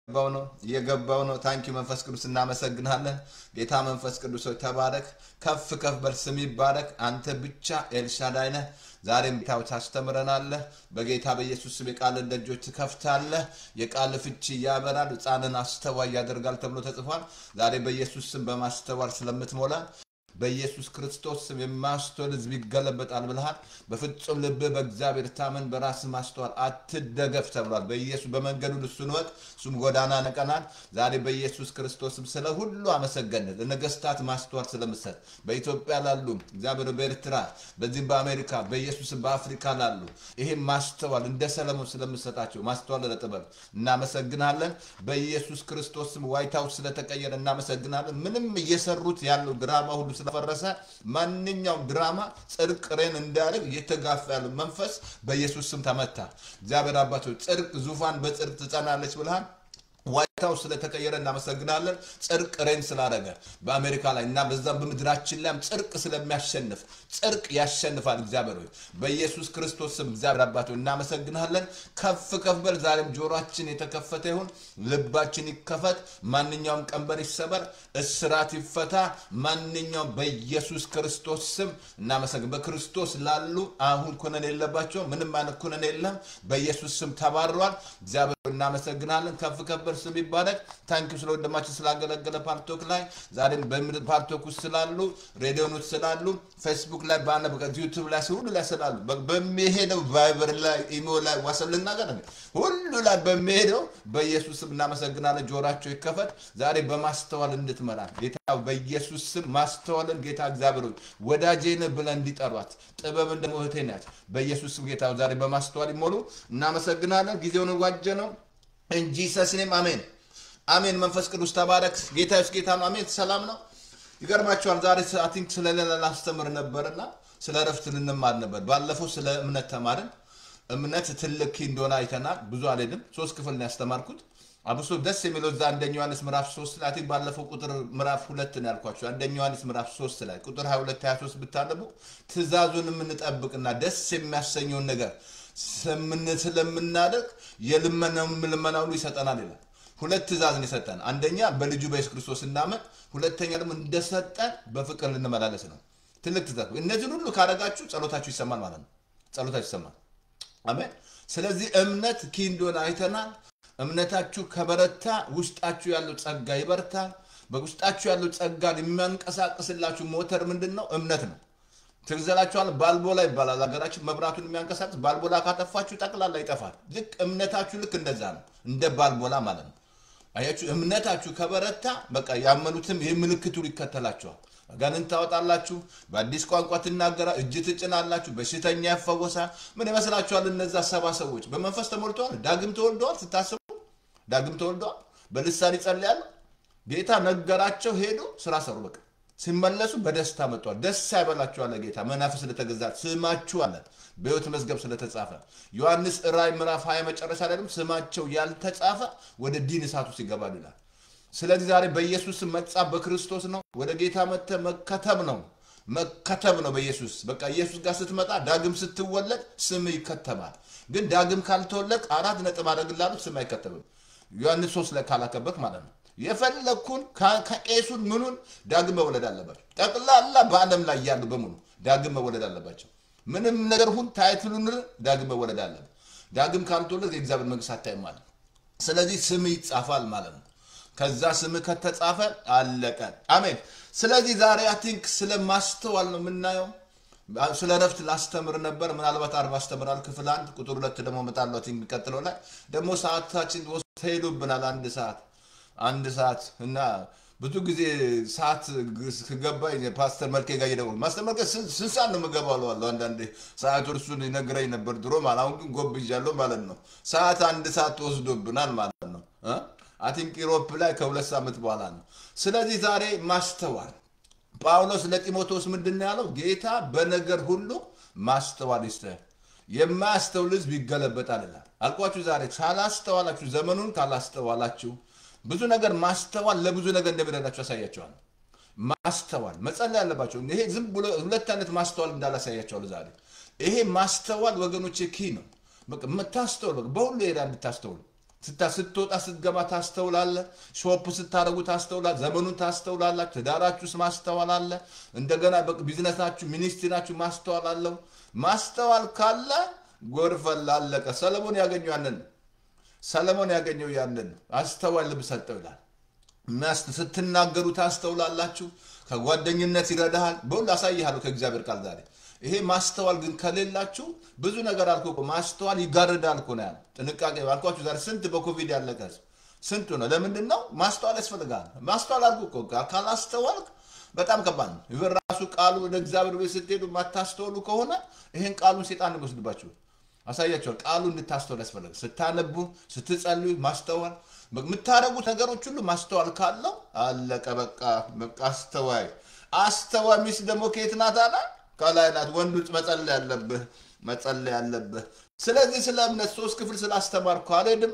እየገባው ነው እየገባው ነው። ታንኪ መንፈስ ቅዱስ እናመሰግናለን። ጌታ መንፈስ ቅዱስ ሆይ ተባረክ፣ ከፍ ከፍ በል፣ ስም ይባረክ። አንተ ብቻ ኤልሻዳይ ነህ። ዛሬም ጌታው ታስተምረናለህ። በጌታ በኢየሱስ ስም የቃልን ደጆች ትከፍታለህ። የቃል ፍቺ ያበራል፣ ሕፃንን አስተዋይ ያደርጋል ተብሎ ተጽፏል። ዛሬ በኢየሱስ ስም በማስተዋል ስለምትሞላ በኢየሱስ ክርስቶስ ስም የማስተዋል ሕዝብ ይገለበጣል ብልሃል። በፍጹም ልብህ በእግዚአብሔር ታመን፣ በራስህ ማስተዋል አትደገፍ ተብሏል። በኢየሱስ በመንገዱ እሱን ወቅ እሱም ጎዳና ነቀናል። ዛሬ በኢየሱስ ክርስቶስ ስም ስለ ሁሉ አመሰገንን። ለነገስታት ማስተዋል ስለምሰጥ በኢትዮጵያ ላሉ እግዚአብሔር በኤርትራ በዚህም በአሜሪካ በኢየሱስ በአፍሪካ ላሉ ይሄም ማስተዋል እንደ ሰለሞን ስለምሰጣቸው ማስተዋል ለጥበብ እናመሰግናለን። በኢየሱስ ክርስቶስ ስም ዋይት ሀውስ ስለተቀየረ እናመሰግናለን። ምንም እየሰሩት ያለው ድራማ ሁሉ ስለፈረሰ ማንኛውም ድራማ ጽድቅ ሬን እንዳያደርግ እየተጋፋ ያለው መንፈስ በኢየሱስ ስም ተመታ። እግዚአብሔር አባቶች ጽድቅ ዙፋን በጽድቅ ትጸናለች ብልሃል። ዋይት ሀውስ ስለተቀየረ እናመሰግናለን። ጽድቅ ሬን ስላደረገ በአሜሪካ ላይ እና በዛም በምድራችን ላይም ጽድቅ ስለሚያሸንፍ ጽድቅ ያሸንፋል። እግዚአብሔር ሆይ በኢየሱስ ክርስቶስ ስም እግዚአብሔር አባት ሆይ እናመሰግናለን። ከፍ ከፍ በል። ዛሬም ጆሮአችን የተከፈተ ይሁን፣ ልባችን ይከፈት። ማንኛውም ቀንበር ይሰበር፣ እስራት ይፈታ። ማንኛውም በኢየሱስ ክርስቶስ ስም እናመሰግን። በክርስቶስ ላሉ አሁን ኩነን የለባቸው፣ ምንም አይነት ኩነን የለም። በኢየሱስ ስም ተባርሯል። እግዚአብሔር ሆይ እናመሰግናለን። ከፍ ከፍ በል ስም ይባረክ። ታንኪ ስለ ወንድማችን ስላገለገለ ፓርቶክ ላይ ዛሬም በምድር ፓርቶክ ውስጥ ስላሉ ሬዲዮን ውስጥ ስላሉ ፌስቡክ ላይ ባለ ዩቱብ ላይ ሁሉ ላይ ስላሉ በ- በሚሄደው ቫይበር ላይ ኢሞ ላይ ዋሰብ ልናገር እንዴ? ሁሉ ላይ በሚሄደው በኢየሱስ ስም እናመሰግናለን። ጆራቸው ይከፈት። ዛሬ በማስተዋል እንድትመራ ጌታ በኢየሱስ ስም ማስተዋልን ጌታ እግዚአብሔር ሆይ ወዳጄ ነህ ብለን እንዲጠሯት ጥበብ እንደ እህቴ ናት። በኢየሱስ ስም ጌታ ዛሬ በማስተዋል ይሞሉ። እናመሰግናለን። ጊዜውን ዋጀ ነው እንጂ ሰስኔም አሜን አሜን። መንፈስ ቅዱስ ተባረክ። ጌታ ስ ጌታ ነው። አሜን። ሰላም ነው። ይገርማቸዋል። ዛሬ አይ ቲንክ ስለሌላ ላስተምር ነበርና ስለ እረፍት ልንማር ነበር። ባለፈው ስለ እምነት ተማርን። እምነት ትልቅ ኪ እንደሆነ አይተናል። ብዙ አልሄድም። ሶስት ክፍል ነው ያስተማርኩት። አብሶ ደስ የሚለው እዛ አንደኛ ዮሐንስ ምዕራፍ ሶስት ላይ አይ ቲንክ ባለፈው ቁጥር ምዕራፍ ሁለት ነው ያልኳቸው። አንደኛ ዮሐንስ ምዕራፍ ሶስት ላይ ቁጥር 22 23 ብታነቡ ትእዛዙን የምንጠብቅና ደስ የሚያሰኘውን ነገር ስምን- ስለምናደርግ የልመናው ልመና ሁሉ ይሰጠናል ይላል። ሁለት ትእዛዝ ነው የሰጠን። አንደኛ በልጁ በኢየሱስ ክርስቶስ እናመን፣ ሁለተኛ ደግሞ እንደሰጠን በፍቅር ልንመላለስ ነው። ትልቅ ትእዛዝ። እነዚህን ሁሉ ካረጋችሁ ጸሎታችሁ ይሰማል ማለት ነው። ጸሎታችሁ ይሰማል። አሜን። ስለዚህ እምነት ኪ እንደሆነ አይተናል። እምነታችሁ ከበረታ ውስጣችሁ ያለው ጸጋ ይበርታል። በውስጣችሁ ያለው ጸጋን የሚያንቀሳቅስላችሁ ሞተር ምንድን ነው? እምነት ነው። ትግዘላችኋል። ባልቦላ ይባላል ሀገራችን። መብራቱን የሚያንቀሳቅስ ባልቦላ ካጠፋችሁ ጠቅላላ ይጠፋል። ልክ እምነታችሁ ልክ እንደዛ ነው፣ እንደ ባልቦላ ማለት ነው። አያችሁ፣ እምነታችሁ ከበረታ በቃ ያመኑትም ይህ ምልክቱን ይከተላችኋል። አጋንንት ታወጣላችሁ፣ በአዲስ ቋንቋ ትናገራ፣ እጅ ትጭናላችሁ፣ በሽተኛ ያፈወሳል። ምን ይመስላችኋል? እነዛ ሰባ ሰዎች በመንፈስ ተሞልተዋል፣ ዳግም ተወልደዋል። ስታስቡ ዳግም ተወልደዋል፣ በልሳን ይጸልያሉ። ጌታ ነገራቸው፣ ሄዱ፣ ስራ ሰሩ። በቃ ሲመለሱ በደስታ መጥተዋል። ደስ አይበላችሁ አለ ጌታ። መናፍስ ስለተገዛ ስማችሁ አለ በሕይወት መዝገብ ስለተጻፈ። ዮሐንስ ራእይ ምዕራፍ 20 መጨረሻ ላይ ደግሞ ስማቸው ያልተጻፈ ወደ ዲን እሳት ውስጥ ይገባሉ ይላል። ስለዚህ ዛሬ በኢየሱስ ስም መጻፍ በክርስቶስ ነው። ወደ ጌታ መጥተህ መከተብ ነው መከተብ ነው በኢየሱስ በቃ ኢየሱስ ጋር ስትመጣ ዳግም ስትወለድ ስም ይከተባል። ግን ዳግም ካልተወለድ አራት ነጥብ አደርግልሃለሁ ስም አይከተብም። ዮሐንስ ሶስት ላይ ካላከበክ ማለት ነው። የፈለግኩን ከ- ከቄሱን ምኑን ዳግም መወለድ አለባቸው። ጠቅላላ በዓለም ላይ ያሉ በሙሉ ዳግም መወለድ አለባቸው። ምንም ነገር ሁን ታይትሉን ዳግም መወለድ አለበት። ዳግም ካልተወለድ የእግዚአብሔር መንግስት አታይም ማለት ነው። ስለዚህ ስም ይጻፋል ማለት ነው። ከዛ ስም ከተጻፈ አለቀ። አሜን። ስለዚህ ዛሬ አይ ቲንክ ስለ ማስተዋል ነው የምናየው። ስለ ረፍት ላስተምር ነበር። ምናልባት አርባ አስተምራል ክፍል አንድ ቁጥር ሁለት ደግሞ እመጣለሁ። አይ ቲንክ የሚቀጥለው ላይ ደግሞ ሰዓታችን ወስዶ ሄዶብናል። አንድ ሰዓት አንድ ሰዓት እና ብዙ ጊዜ ሰዓት ከገባ ፓስተር መልኬ ጋር እየደወሉ ማስተር መልኬ ስንት ስንት ሰዓት ነው የምገባው እለዋለሁ። አንዳንዴ ሰዓቱ እርሱን ይነግረኝ ነበር ድሮ ማለት አሁን ግን ጎብዣለሁ ማለት ነው። ሰዓት አንድ ሰዓት ተወስዶብናል ማለት ነው። አይ ቲንክ ኢሮፕ ላይ ከሁለት ሳምንት በኋላ ነው። ስለዚህ ዛሬ ማስተዋል ጳውሎስ ለጢሞቴዎስ ምንድን ነው ያለው? ጌታ በነገር ሁሉ ማስተዋል ይስጥህ፣ የማያስተውል ሕዝብ ይገለበጣል ይላል። አልኳችሁ ዛሬ ካላስተዋላችሁ፣ ዘመኑን ካላስተዋላችሁ ብዙ ነገር ማስተዋል ለብዙ ነገር እንደሚረዳችሁ ያሳያቸዋል። ማስተዋል መጸለይ ያለባቸው ይሄ ዝም ብሎ ሁለት አይነት ማስተዋል እንዳላሳያቸዋል ዛሬ። ይሄ ማስተዋል ወገኖች ኪ ነው። በቃ የምታስተውል በቃ በሁሉ ሄዳ እንድታስተውሉ ስታ- ስትወጣ ስትገባ ታስተውላለ። ሾፕ ስታደርጉ ታስተውላል። ዘመኑን ታስተውላላችሁ። ትዳራችሁ ውስጥ ማስተዋል አለ። እንደገና በ- ቢዝነሳችሁ፣ ሚኒስትሪናችሁ ማስተዋል አለው። ማስተዋል ካለ ጎርፈላ አለቀ። ሰለሞን ያገኘው ያንን ነው። ሰለሞን ያገኘው ያንን ነው። አስተዋይ ልብ ሰጠው ይላል። ሚያስ ስትናገሩ ታስተውላላችሁ። ከጓደኝነት ይረዳሃል። በሁሉ አሳይሃለሁ ከእግዚአብሔር ቃል ዛሬ። ይሄ ማስተዋል ግን ከሌላችሁ ብዙ ነገር አልኩ እኮ ማስተዋል ይጋርዳል እኮ ነው ያለው። ጥንቃቄ አልኳችሁ ዛሬ ስንት በኮቪድ ያለቀ ህዝብ ስንቱ ነው። ለምንድን ነው ማስተዋል ያስፈልጋል። ማስተዋል አልኩ እኮ ካላስተዋልክ በጣም ከባድ ነው። ይበ ራሱ ቃሉ ወደ እግዚአብሔር ቤት ስትሄዱ የማታስተውሉ ከሆነ ይሄን ቃሉን ሴጣን ይወስድባችሁ አሳያቸዋል። ቃሉ እንድታስተዋል ያስፈልጋል። ስታነቡ፣ ስትጸልዩ ማስተዋል የምታደርጉት ነገሮች ሁሉ ማስተዋል ካለው አለቀ በቃ በቃ አስተዋይ አስተዋይ ሚስት ደግሞ ከየት ናት አለ ከላይ ናት። ወንዱ መጸለይ ያለብህ መጸለይ ያለብህ። ስለዚህ ስለ እምነት ሶስት ክፍል ስላስተማርኩ አልሄድም።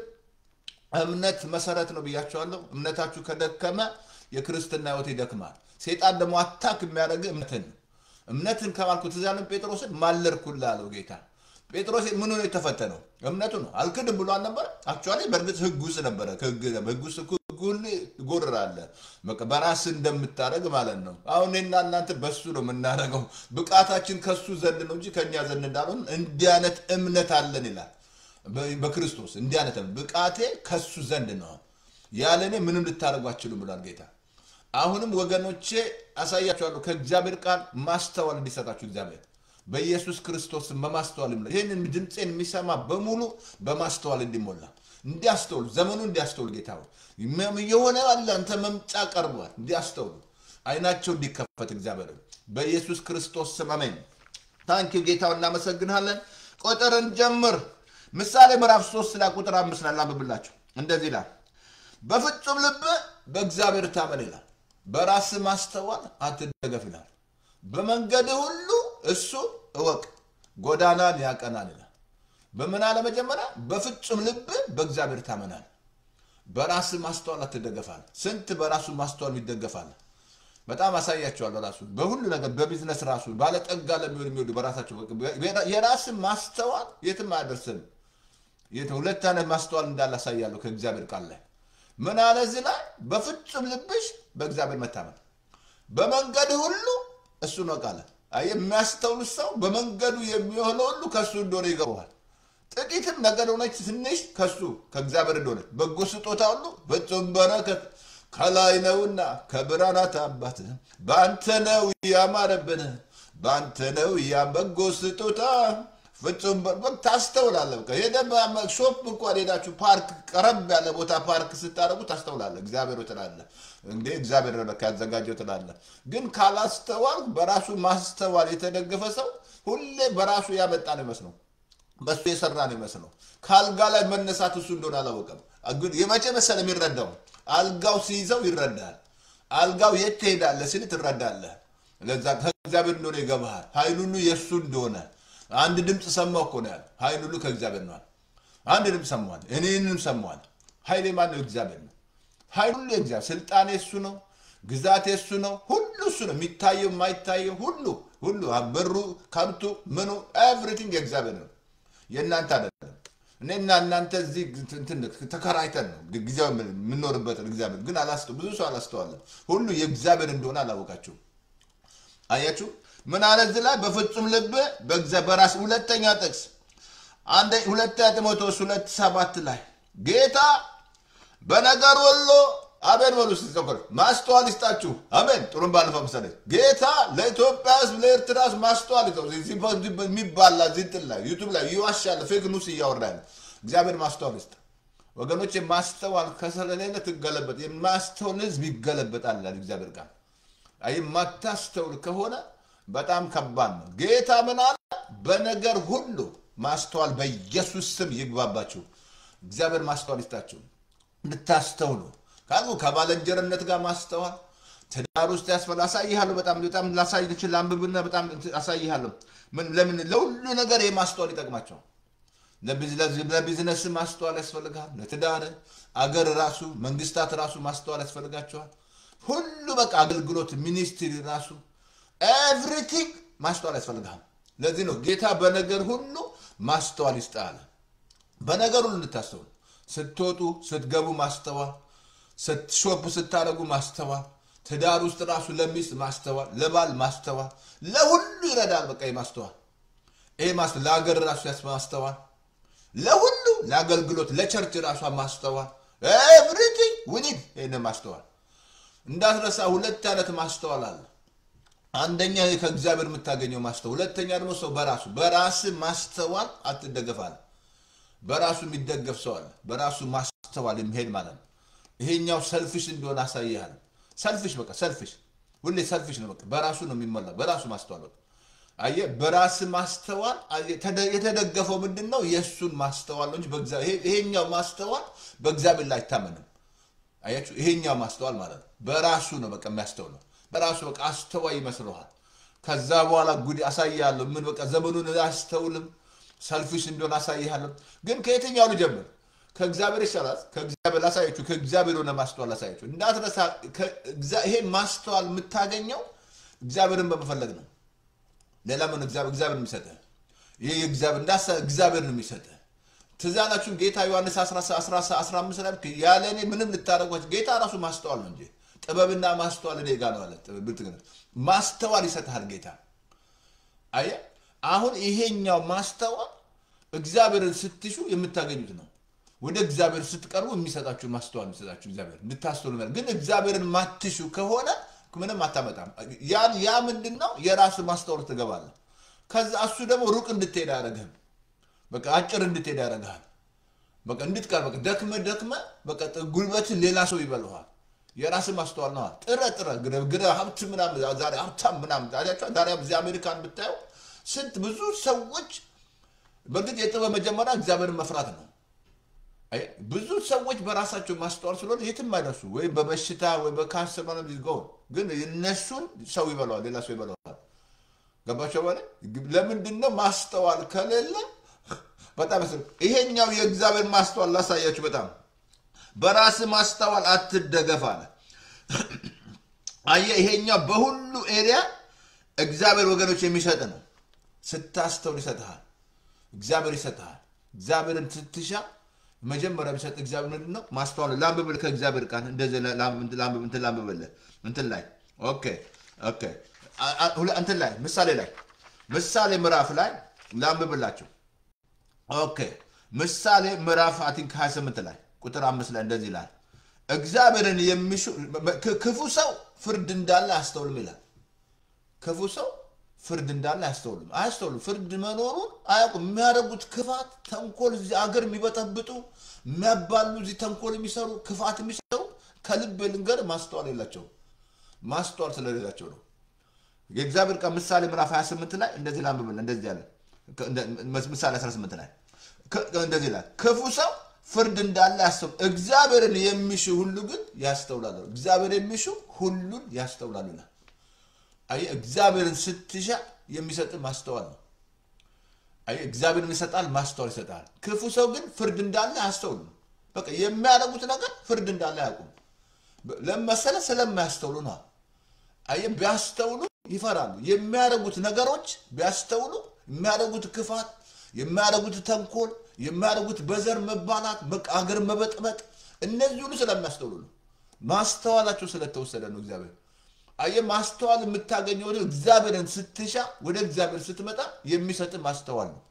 እምነት መሰረት ነው ብያቸዋለሁ። እምነታችሁ ከደከመ የክርስትና ህይወት ይደክማል። ሴጣን ደግሞ አታክ የሚያደርግ እምነትን ነው። እምነትን ከማልኩ ትዝ ያለን ጴጥሮስን ማለርኩልህ አለው ጌታ። ጴጥሮስ ምኑ ነው የተፈተነው? እምነቱ ነው። አልክድም ብሎ አልነበረ? አክቹዋሊ በእርግጥ ህግ ውስጥ ነበረ። ህግ ህግ ውስጥ ህግ ሁሉ ይጎርራለህ። በቃ በራስህ እንደምታደርግ ማለት ነው። አሁን እኔና እናንተ በሱ ነው የምናደርገው። ብቃታችን ከሱ ዘንድ ነው እንጂ ከእኛ ዘንድ እንዳልሆን እንዲህ አይነት እምነት አለን ይላል በ- በክርስቶስ እንዲህ አይነት እምነት። ብቃቴ ከሱ ዘንድ ነው፣ ያለ እኔ ምንም ልታደርጉ አትችሉም ብሏል ጌታ። አሁንም ወገኖቼ አሳያችኋለሁ ከእግዚአብሔር ቃል ማስተዋል እንዲሰጣችሁ እግዚአብሔር በኢየሱስ ክርስቶስ በማስተዋል ይሙላ። ይህንን ድምፄን የሚሰማ በሙሉ በማስተዋል እንዲሞላ እንዲያስተውሉ፣ ዘመኑ እንዲያስተውሉ ጌታ ሆይ መ- የሆነ ያለ አንተ መምጫ ቀርቧል፣ እንዲያስተውሉ አይናቸው እንዲከፈት እግዚአብሔር ሆይ በኢየሱስ ክርስቶስ ስም አሜን። ታንኪዩ ጌታው እናመሰግናለን። ቁጥርን ጀምር ምሳሌ ምዕራፍ ሶስት ላይ ቁጥር አምስት ላይ ላንብብላችሁ እንደዚህ ይላል በፍጹም ልብ በእግዚአብሔር ታመን ይላል። በራስ ማስተዋል አትደገፍ ይላል። በመንገድ ሁሉ እሱ እወቅ፣ ጎዳናን ያቀናል ይላል። በምን አለ መጀመሪያ? በፍጹም ልብ በእግዚአብሔር ታመናል። በራስ ማስተዋል አትደገፋል። ስንት በራሱ ማስተዋል ይደገፋል? በጣም አሳያቸዋለሁ። ራሱ በሁሉ ነገር በቢዝነስ ራሱ ባለጠጋ ለሚሆን የሚወዱ በራሳቸው የራስ ማስተዋል የትም አያደርስም። የት ሁለት አይነት ማስተዋል እንዳለ አሳያለሁ ከእግዚአብሔር ቃል ላይ ምን አለ እዚህ ላይ በፍጹም ልብሽ በእግዚአብሔር መታመን በመንገድ ሁሉ እሱ ነው ቃለ አየህ የሚያስተውል ሰው በመንገዱ የሚሆነው ሁሉ ከእሱ እንደሆነ ይገባዋል ጥቂትም ነገር ሆነች ትንሽ ከሱ ከእግዚአብሔር እንደሆነ በጎ ስጦታ ሁሉ ፍጹም በረከት ከላይ ነውና ከብርሃናት አባት በአንተ ነው ያማረብን በአንተ ነው ያ በጎ ስጦታ ፍጹም በ- በ- ታስተውላለህ። በቃ ሄደህ በ- ሾፕ እንኳን ሄዳችሁ ፓርክ ቀረብ ያለ ቦታ ፓርክ ስታደርጉ ታስተውላለህ። እግዚአብሔር ሆይ ትላለህ እንዴ እግዚአብሔር ነው ለካ ያዘጋጀው ትላለህ። ግን ካላስተዋል በራሱ ማስተዋል የተደገፈ ሰው ሁሌ በራሱ ያመጣ ነው ይመስለው በሱ የሰራ ነው ይመስለው። ከአልጋ ላይ መነሳት እሱ እንደሆነ አላወቀም። ግን የመቼ መሰለ የሚረዳው አልጋው ሲይዘው ይረዳል። አልጋው የት ትሄዳለህ ሲል ትረዳለህ። ለዛ ከእግዚአብሔር እንደሆነ ይገባሃል። ኃይል ሁሉ የእሱ እንደሆነ አንድ ድምፅ ሰማሁ እኮ ነው ያለው። ኃይል ሁሉ ከእግዚአብሔር ነዋል። አንድ ድምፅ ሰማዋል፣ እኔንም ሰማዋል። ኃይል የማን ነው? እግዚአብሔር ነው። ኃይል ሁሉ የእግዚአብሔር ስልጣን የእሱ ነው። ግዛት የእሱ ነው። ሁሉ እሱ ነው። የሚታየው የማይታየው ሁሉ ሁሉ በሩ፣ ከብቱ፣ ምኑ ኤቭሪቲንግ የእግዚአብሔር ነው። የእናንተ አይደለም። እኔና እናንተ እዚህ እንትን ተከራይተን ነው ጊዜው የምንኖርበትን እግዚአብሔር ግን አላስተ ብዙ ሰው አላስተዋለም። ሁሉ የእግዚአብሔር እንደሆነ አላወቃችሁም። አያችሁ ምን አለ እዚህ ላይ በፍጹም ልብ በእግዚአብሔር በራስ ሁለተኛ ጥቅስ አንደ ሁለተኛ ጢሞቴዎስ ሁለት ሰባት ላይ ጌታ በነገር ሁሉ አሜን በሉ እስቲ ዘክሩ ማስተዋል ይስጣችሁ አሜን ጥሩም ባለፈው ምሳሌ ጌታ ለኢትዮጵያ ህዝብ ለኤርትራ ህዝብ ማስተዋል ይስጣው እዚህ በ- የሚባላ እዚህ እንትን ላይ ዩቱብ ላይ ይዋሻል ፌክ ኒውስ እያወራ ያለ እግዚአብሔር ማስተዋል ይስጥ ወገኖች ማስተዋል ከሰለሌለ ትገለበጥ የማስተውል ህዝብ ይገለበጣል ይላል እግዚአብሔር ቃል አይ የማታስተውል ከሆነ በጣም ከባድ ነው። ጌታ ምን አለ? በነገር ሁሉ ማስተዋል በኢየሱስ ስም ይግባባችሁ። እግዚአብሔር ማስተዋል ይስጣችሁ እንድታስተውሉ ካሉ ከባለንጀርነት ጋር ማስተዋል ትዳር ውስጥ ያስፈል አሳይሃለሁ። በጣም በጣም ላሳይ ትችል አንብብና በጣም አሳይሃለሁ። ምን ለምን ለሁሉ ነገር የማስተዋል ይጠቅማቸዋል። ለቢዝነስ ማስተዋል ያስፈልጋል። ለትዳር አገር ራሱ መንግስታት ራሱ ማስተዋል ያስፈልጋቸዋል። ሁሉ በቃ አገልግሎት ሚኒስትሪ ራሱ ኤቭሪቲንግ ማስተዋል ያስፈልጋል። ለዚህ ነው ጌታ በነገር ሁሉ ማስተዋል ይስጣል። በነገር ሁሉ እንድታስተውሉ ስትወጡ ስትገቡ ማስተዋል፣ ሾፕ ስታደርጉ ማስተዋል፣ ትዳር ውስጥ ራሱ ለሚስት ማስተዋል፣ ለባል ማስተዋል፣ ለሁሉ ይረዳል። በቃ ማስተዋል ይሄ ለሀገር ራሱ ማስተዋል፣ ለሁሉ ለአገልግሎት፣ ለቸርች ራሷ ማስተዋል፣ ኤቭሪቲንግ ዊኒድ ይህን ማስተዋል እንዳትረሳ። ሁለት አይነት ማስተዋል አለ። አንደኛ ከእግዚአብሔር የምታገኘው ማስተዋል፣ ሁለተኛ ደግሞ ሰው በራሱ በራስ ማስተዋል አትደገፋል። በራሱ የሚደገፍ ሰው አለ። በራሱ ማስተዋል የሚሄድ ማለት ነው። ይሄኛው ሰልፊሽ እንደሆነ አሳይሃል። ሰልፊሽ በቃ ሰልፊሽ ሁሌ ሰልፊሽ ነው። በቃ በራሱ ነው የሚሞላ በራሱ ማስተዋል በቃ አየህ፣ በራስ ማስተዋል የተደገፈው ምንድን ነው? የእሱን ማስተዋል ነው እንጂ ይሄኛው ማስተዋል በእግዚአብሔር ላይ አይታመንም። አያችሁ፣ ይሄኛው ማስተዋል ማለት ነው በራሱ ነው በቃ የሚያስተውለው በራሱ በቃ አስተዋይ ይመስለዋል። ከዛ በኋላ ጉድ አሳያለሁ። ምን በቃ ዘመኑን አያስተውልም። ሰልፊሽ እንደሆነ አሳይሃለሁ። ግን ከየትኛው ልጀምር? ከእግዚአብሔር ይሻላል። ከእግዚአብሔር ላሳያችሁ፣ ከእግዚአብሔር የሆነ ማስተዋል ላሳያችሁ። እንዳትረሳ፣ ይሄ ማስተዋል የምታገኘው እግዚአብሔርን በመፈለግ ነው። ሌላ ምን እግዚአብሔር የሚሰጥህ ይህ እግዚአብሔር ነው የሚሰጥህ። ትዝ አላችሁም? ጌታ ዮሐንስ 15 ላይ ያለ እኔ ምንም ልታደርጓቸው ጌታ ራሱ ማስተዋል ነው እንጂ ጥበብና ማስተዋል እኔ ጋር ነው አለ። ማስተዋል ይሰጥሃል ጌታ። አየህ አሁን ይሄኛው ማስተዋል እግዚአብሔርን ስትሹ የምታገኙት ነው። ወደ እግዚአብሔር ስትቀርቡ የሚሰጣችሁ ማስተዋል የሚሰጣችሁ እግዚአብሔር እንድታስተውሉ። ግን እግዚአብሔርን ማትሹ ከሆነ ምንም አታመጣም። ያ ምንድን ነው? የራስ ማስተዋል ትገባለህ። ከዛ እሱ ደግሞ ሩቅ እንድትሄድ አያደርግህም። በቃ አጭር እንድትሄድ ያደርግሃል። በቃ እንድትቀር በቃ ደክመ ደክመ በቃ ጉልበትን ሌላ ሰው ይበልሃል። የራስ ማስተዋል ነዋ። ጥረ ጥረ ግረ ሀብት ምናምን ዛሬ ሀብታም ምናምን ዛሬ እዚህ አሜሪካን ብታየው ስንት ብዙ ሰዎች በእርግጥ የጥበብ መጀመሪያ እግዚአብሔርን መፍራት ነው። ብዙ ሰዎች በራሳቸው ማስተዋል ስለሆነ የትም አይደርሱ፣ ወይም በበሽታ ወይ በካንሰር ምናምን ይዝገው፣ ግን እነሱን ሰው ይበለዋል፣ ሌላ ሰው ይበለዋል። ገባቸው በላይ ለምንድን ነው ማስተዋል ከሌለ በጣም ይሄኛው የእግዚአብሔር ማስተዋል ላሳያችሁ። በጣም በራስ ማስተዋል አትደገፍ አለ። አየህ፣ ይሄኛው በሁሉ ኤሪያ እግዚአብሔር ወገኖች የሚሰጥ ነው። ስታስተውል ይሰጥሃል። እግዚአብሔር ይሰጥሃል። እግዚአብሔርን ስትሻ መጀመሪያ የሚሰጥ እግዚአብሔር ምንድን ነው? ማስተዋል ላንብብል ከእግዚአብሔር ቃል እንደዚህ እንትን ላንብብልህ እንትን ላይ ኦኬ ኦኬ እንትን ላይ ምሳሌ ላይ ምሳሌ ምዕራፍ ላይ ላንብብላቸው። ኦኬ ምሳሌ ምዕራፍ አቲንክ 28 ላይ ቁጥር አምስት ላይ እንደዚህ ይላል፣ እግዚአብሔርን የሚሹ ክፉ ሰው ፍርድ እንዳለ አያስተውልም ይላል። ክፉ ሰው ፍርድ እንዳለ አያስተውልም አያስተውልም። ፍርድ መኖሩን አያውቁም። የሚያደርጉት ክፋት፣ ተንኮል፣ እዚህ አገር የሚበጠብጡ የሚያባሉ፣ እዚህ ተንኮል የሚሰሩ ክፋት የሚሰሩ ከልብ ልንገር ማስተዋል የላቸውም። ማስተዋል ስለሌላቸው ነው። የእግዚአብሔር ቃል ምሳሌ ምዕራፍ 28 ላይ እንደዚህ ላንብብል እንደዚህ ያለ ምሳሌ 18 ላይ እንደዚህ ይላል ክፉ ሰው ፍርድ እንዳለ ያስተው እግዚአብሔርን የሚሹ ሁሉ ግን ያስተውላሉ። እግዚአብሔር የሚሹ ሁሉን ያስተውላሉ ይላል። አየህ እግዚአብሔርን ስትሻ የሚሰጥ ማስተዋል ነው። አየህ እግዚአብሔርን ይሰጣል፣ ማስተዋል ይሰጣል። ክፉ ሰው ግን ፍርድ እንዳለ አያስተውሉም። በቃ የሚያደርጉት ነገር ፍርድ እንዳለ አያውቁም። ለመሰለ ስለማያስተውሉ ነው። አየህ ቢያስተውሉ ይፈራሉ። የሚያደርጉት ነገሮች ቢያስተውሉ የሚያደርጉት ክፋት፣ የሚያደርጉት ተንኮል፣ የሚያደርጉት በዘር መባላት፣ አገር መበጥበጥ እነዚህ ሁሉ ስለሚያስተውሉ ነው። ማስተዋላቸው ስለተወሰደ ነው። እግዚአብሔር አየህ ማስተዋል የምታገኘው ወደ እግዚአብሔርን ስትሻ ወደ እግዚአብሔር ስትመጣ የሚሰጥ ማስተዋል ነው።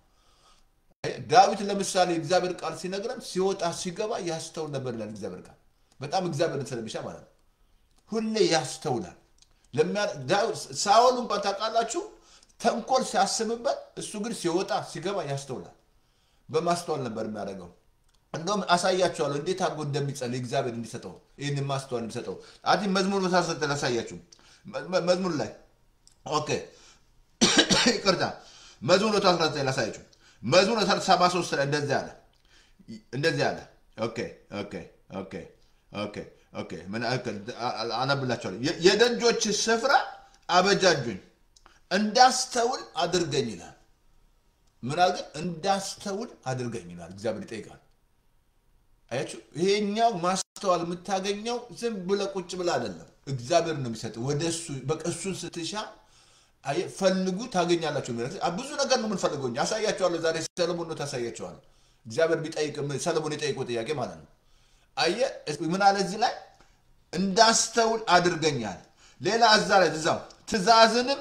ዳዊት ለምሳሌ እግዚአብሔር ቃል ሲነግረን ሲወጣ ሲገባ ያስተውል ነበር ይላል። እግዚአብሔር ቃል በጣም እግዚአብሔርን ስለሚሻ ማለት ነው። ሁሌ ያስተውላል። ሳኦል እንኳን ታውቃላችሁ ተንኮል ሲያስብበት፣ እሱ ግን ሲወጣ ሲገባ ያስተውላል። በማስተዋል ነበር የሚያደርገው። እንደውም አሳያችኋለሁ እንዴት አድርጎ እንደሚጸልይ እግዚአብሔር እንዲሰጠው ይህን ማስተዋል እንዲሰጠው አዲ መዝሙር መሳሰል ላሳያችሁ። መዝሙር ላይ ኦኬ፣ ይቅርታ መዝሙር 19 ላሳያችሁ። መዝሙር 73 ላይ እንደዚህ አለ እንደዚህ አለ። ኦኬ ኦኬ ኦኬ ኦኬ ኦኬ አነብላችኋለሁ። የደጆች ስፍራ አበጃጁኝ እንዳስተውል አድርገኝ ይላል። ምን አድርገኝ? እንዳስተውል አድርገኝ ይላል። እግዚአብሔር ይጠይቃል። አያችሁ፣ ይሄኛው ማስተዋል የምታገኘው ዝም ብለህ ቁጭ ብለህ አይደለም። እግዚአብሔር ነው የሚሰጥ። ወደ እሱ በቃ እሱን ስትሻ ፈልጉ ታገኛላችሁ። ብዙ ነገር ነው የምንፈልገው። አሳያቸዋለሁ። ዛሬ ሰለሞን ነው ታሳያቸዋለሁ። እግዚአብሔር ቢጠይቅ ሰለሞን የጠይቀው ጥያቄ ማለት ነው። አየህ ምን አለ እዚህ ላይ እንዳስተውል አድርገኛል። ሌላ እዛ ላይ እዛው ትእዛዝንም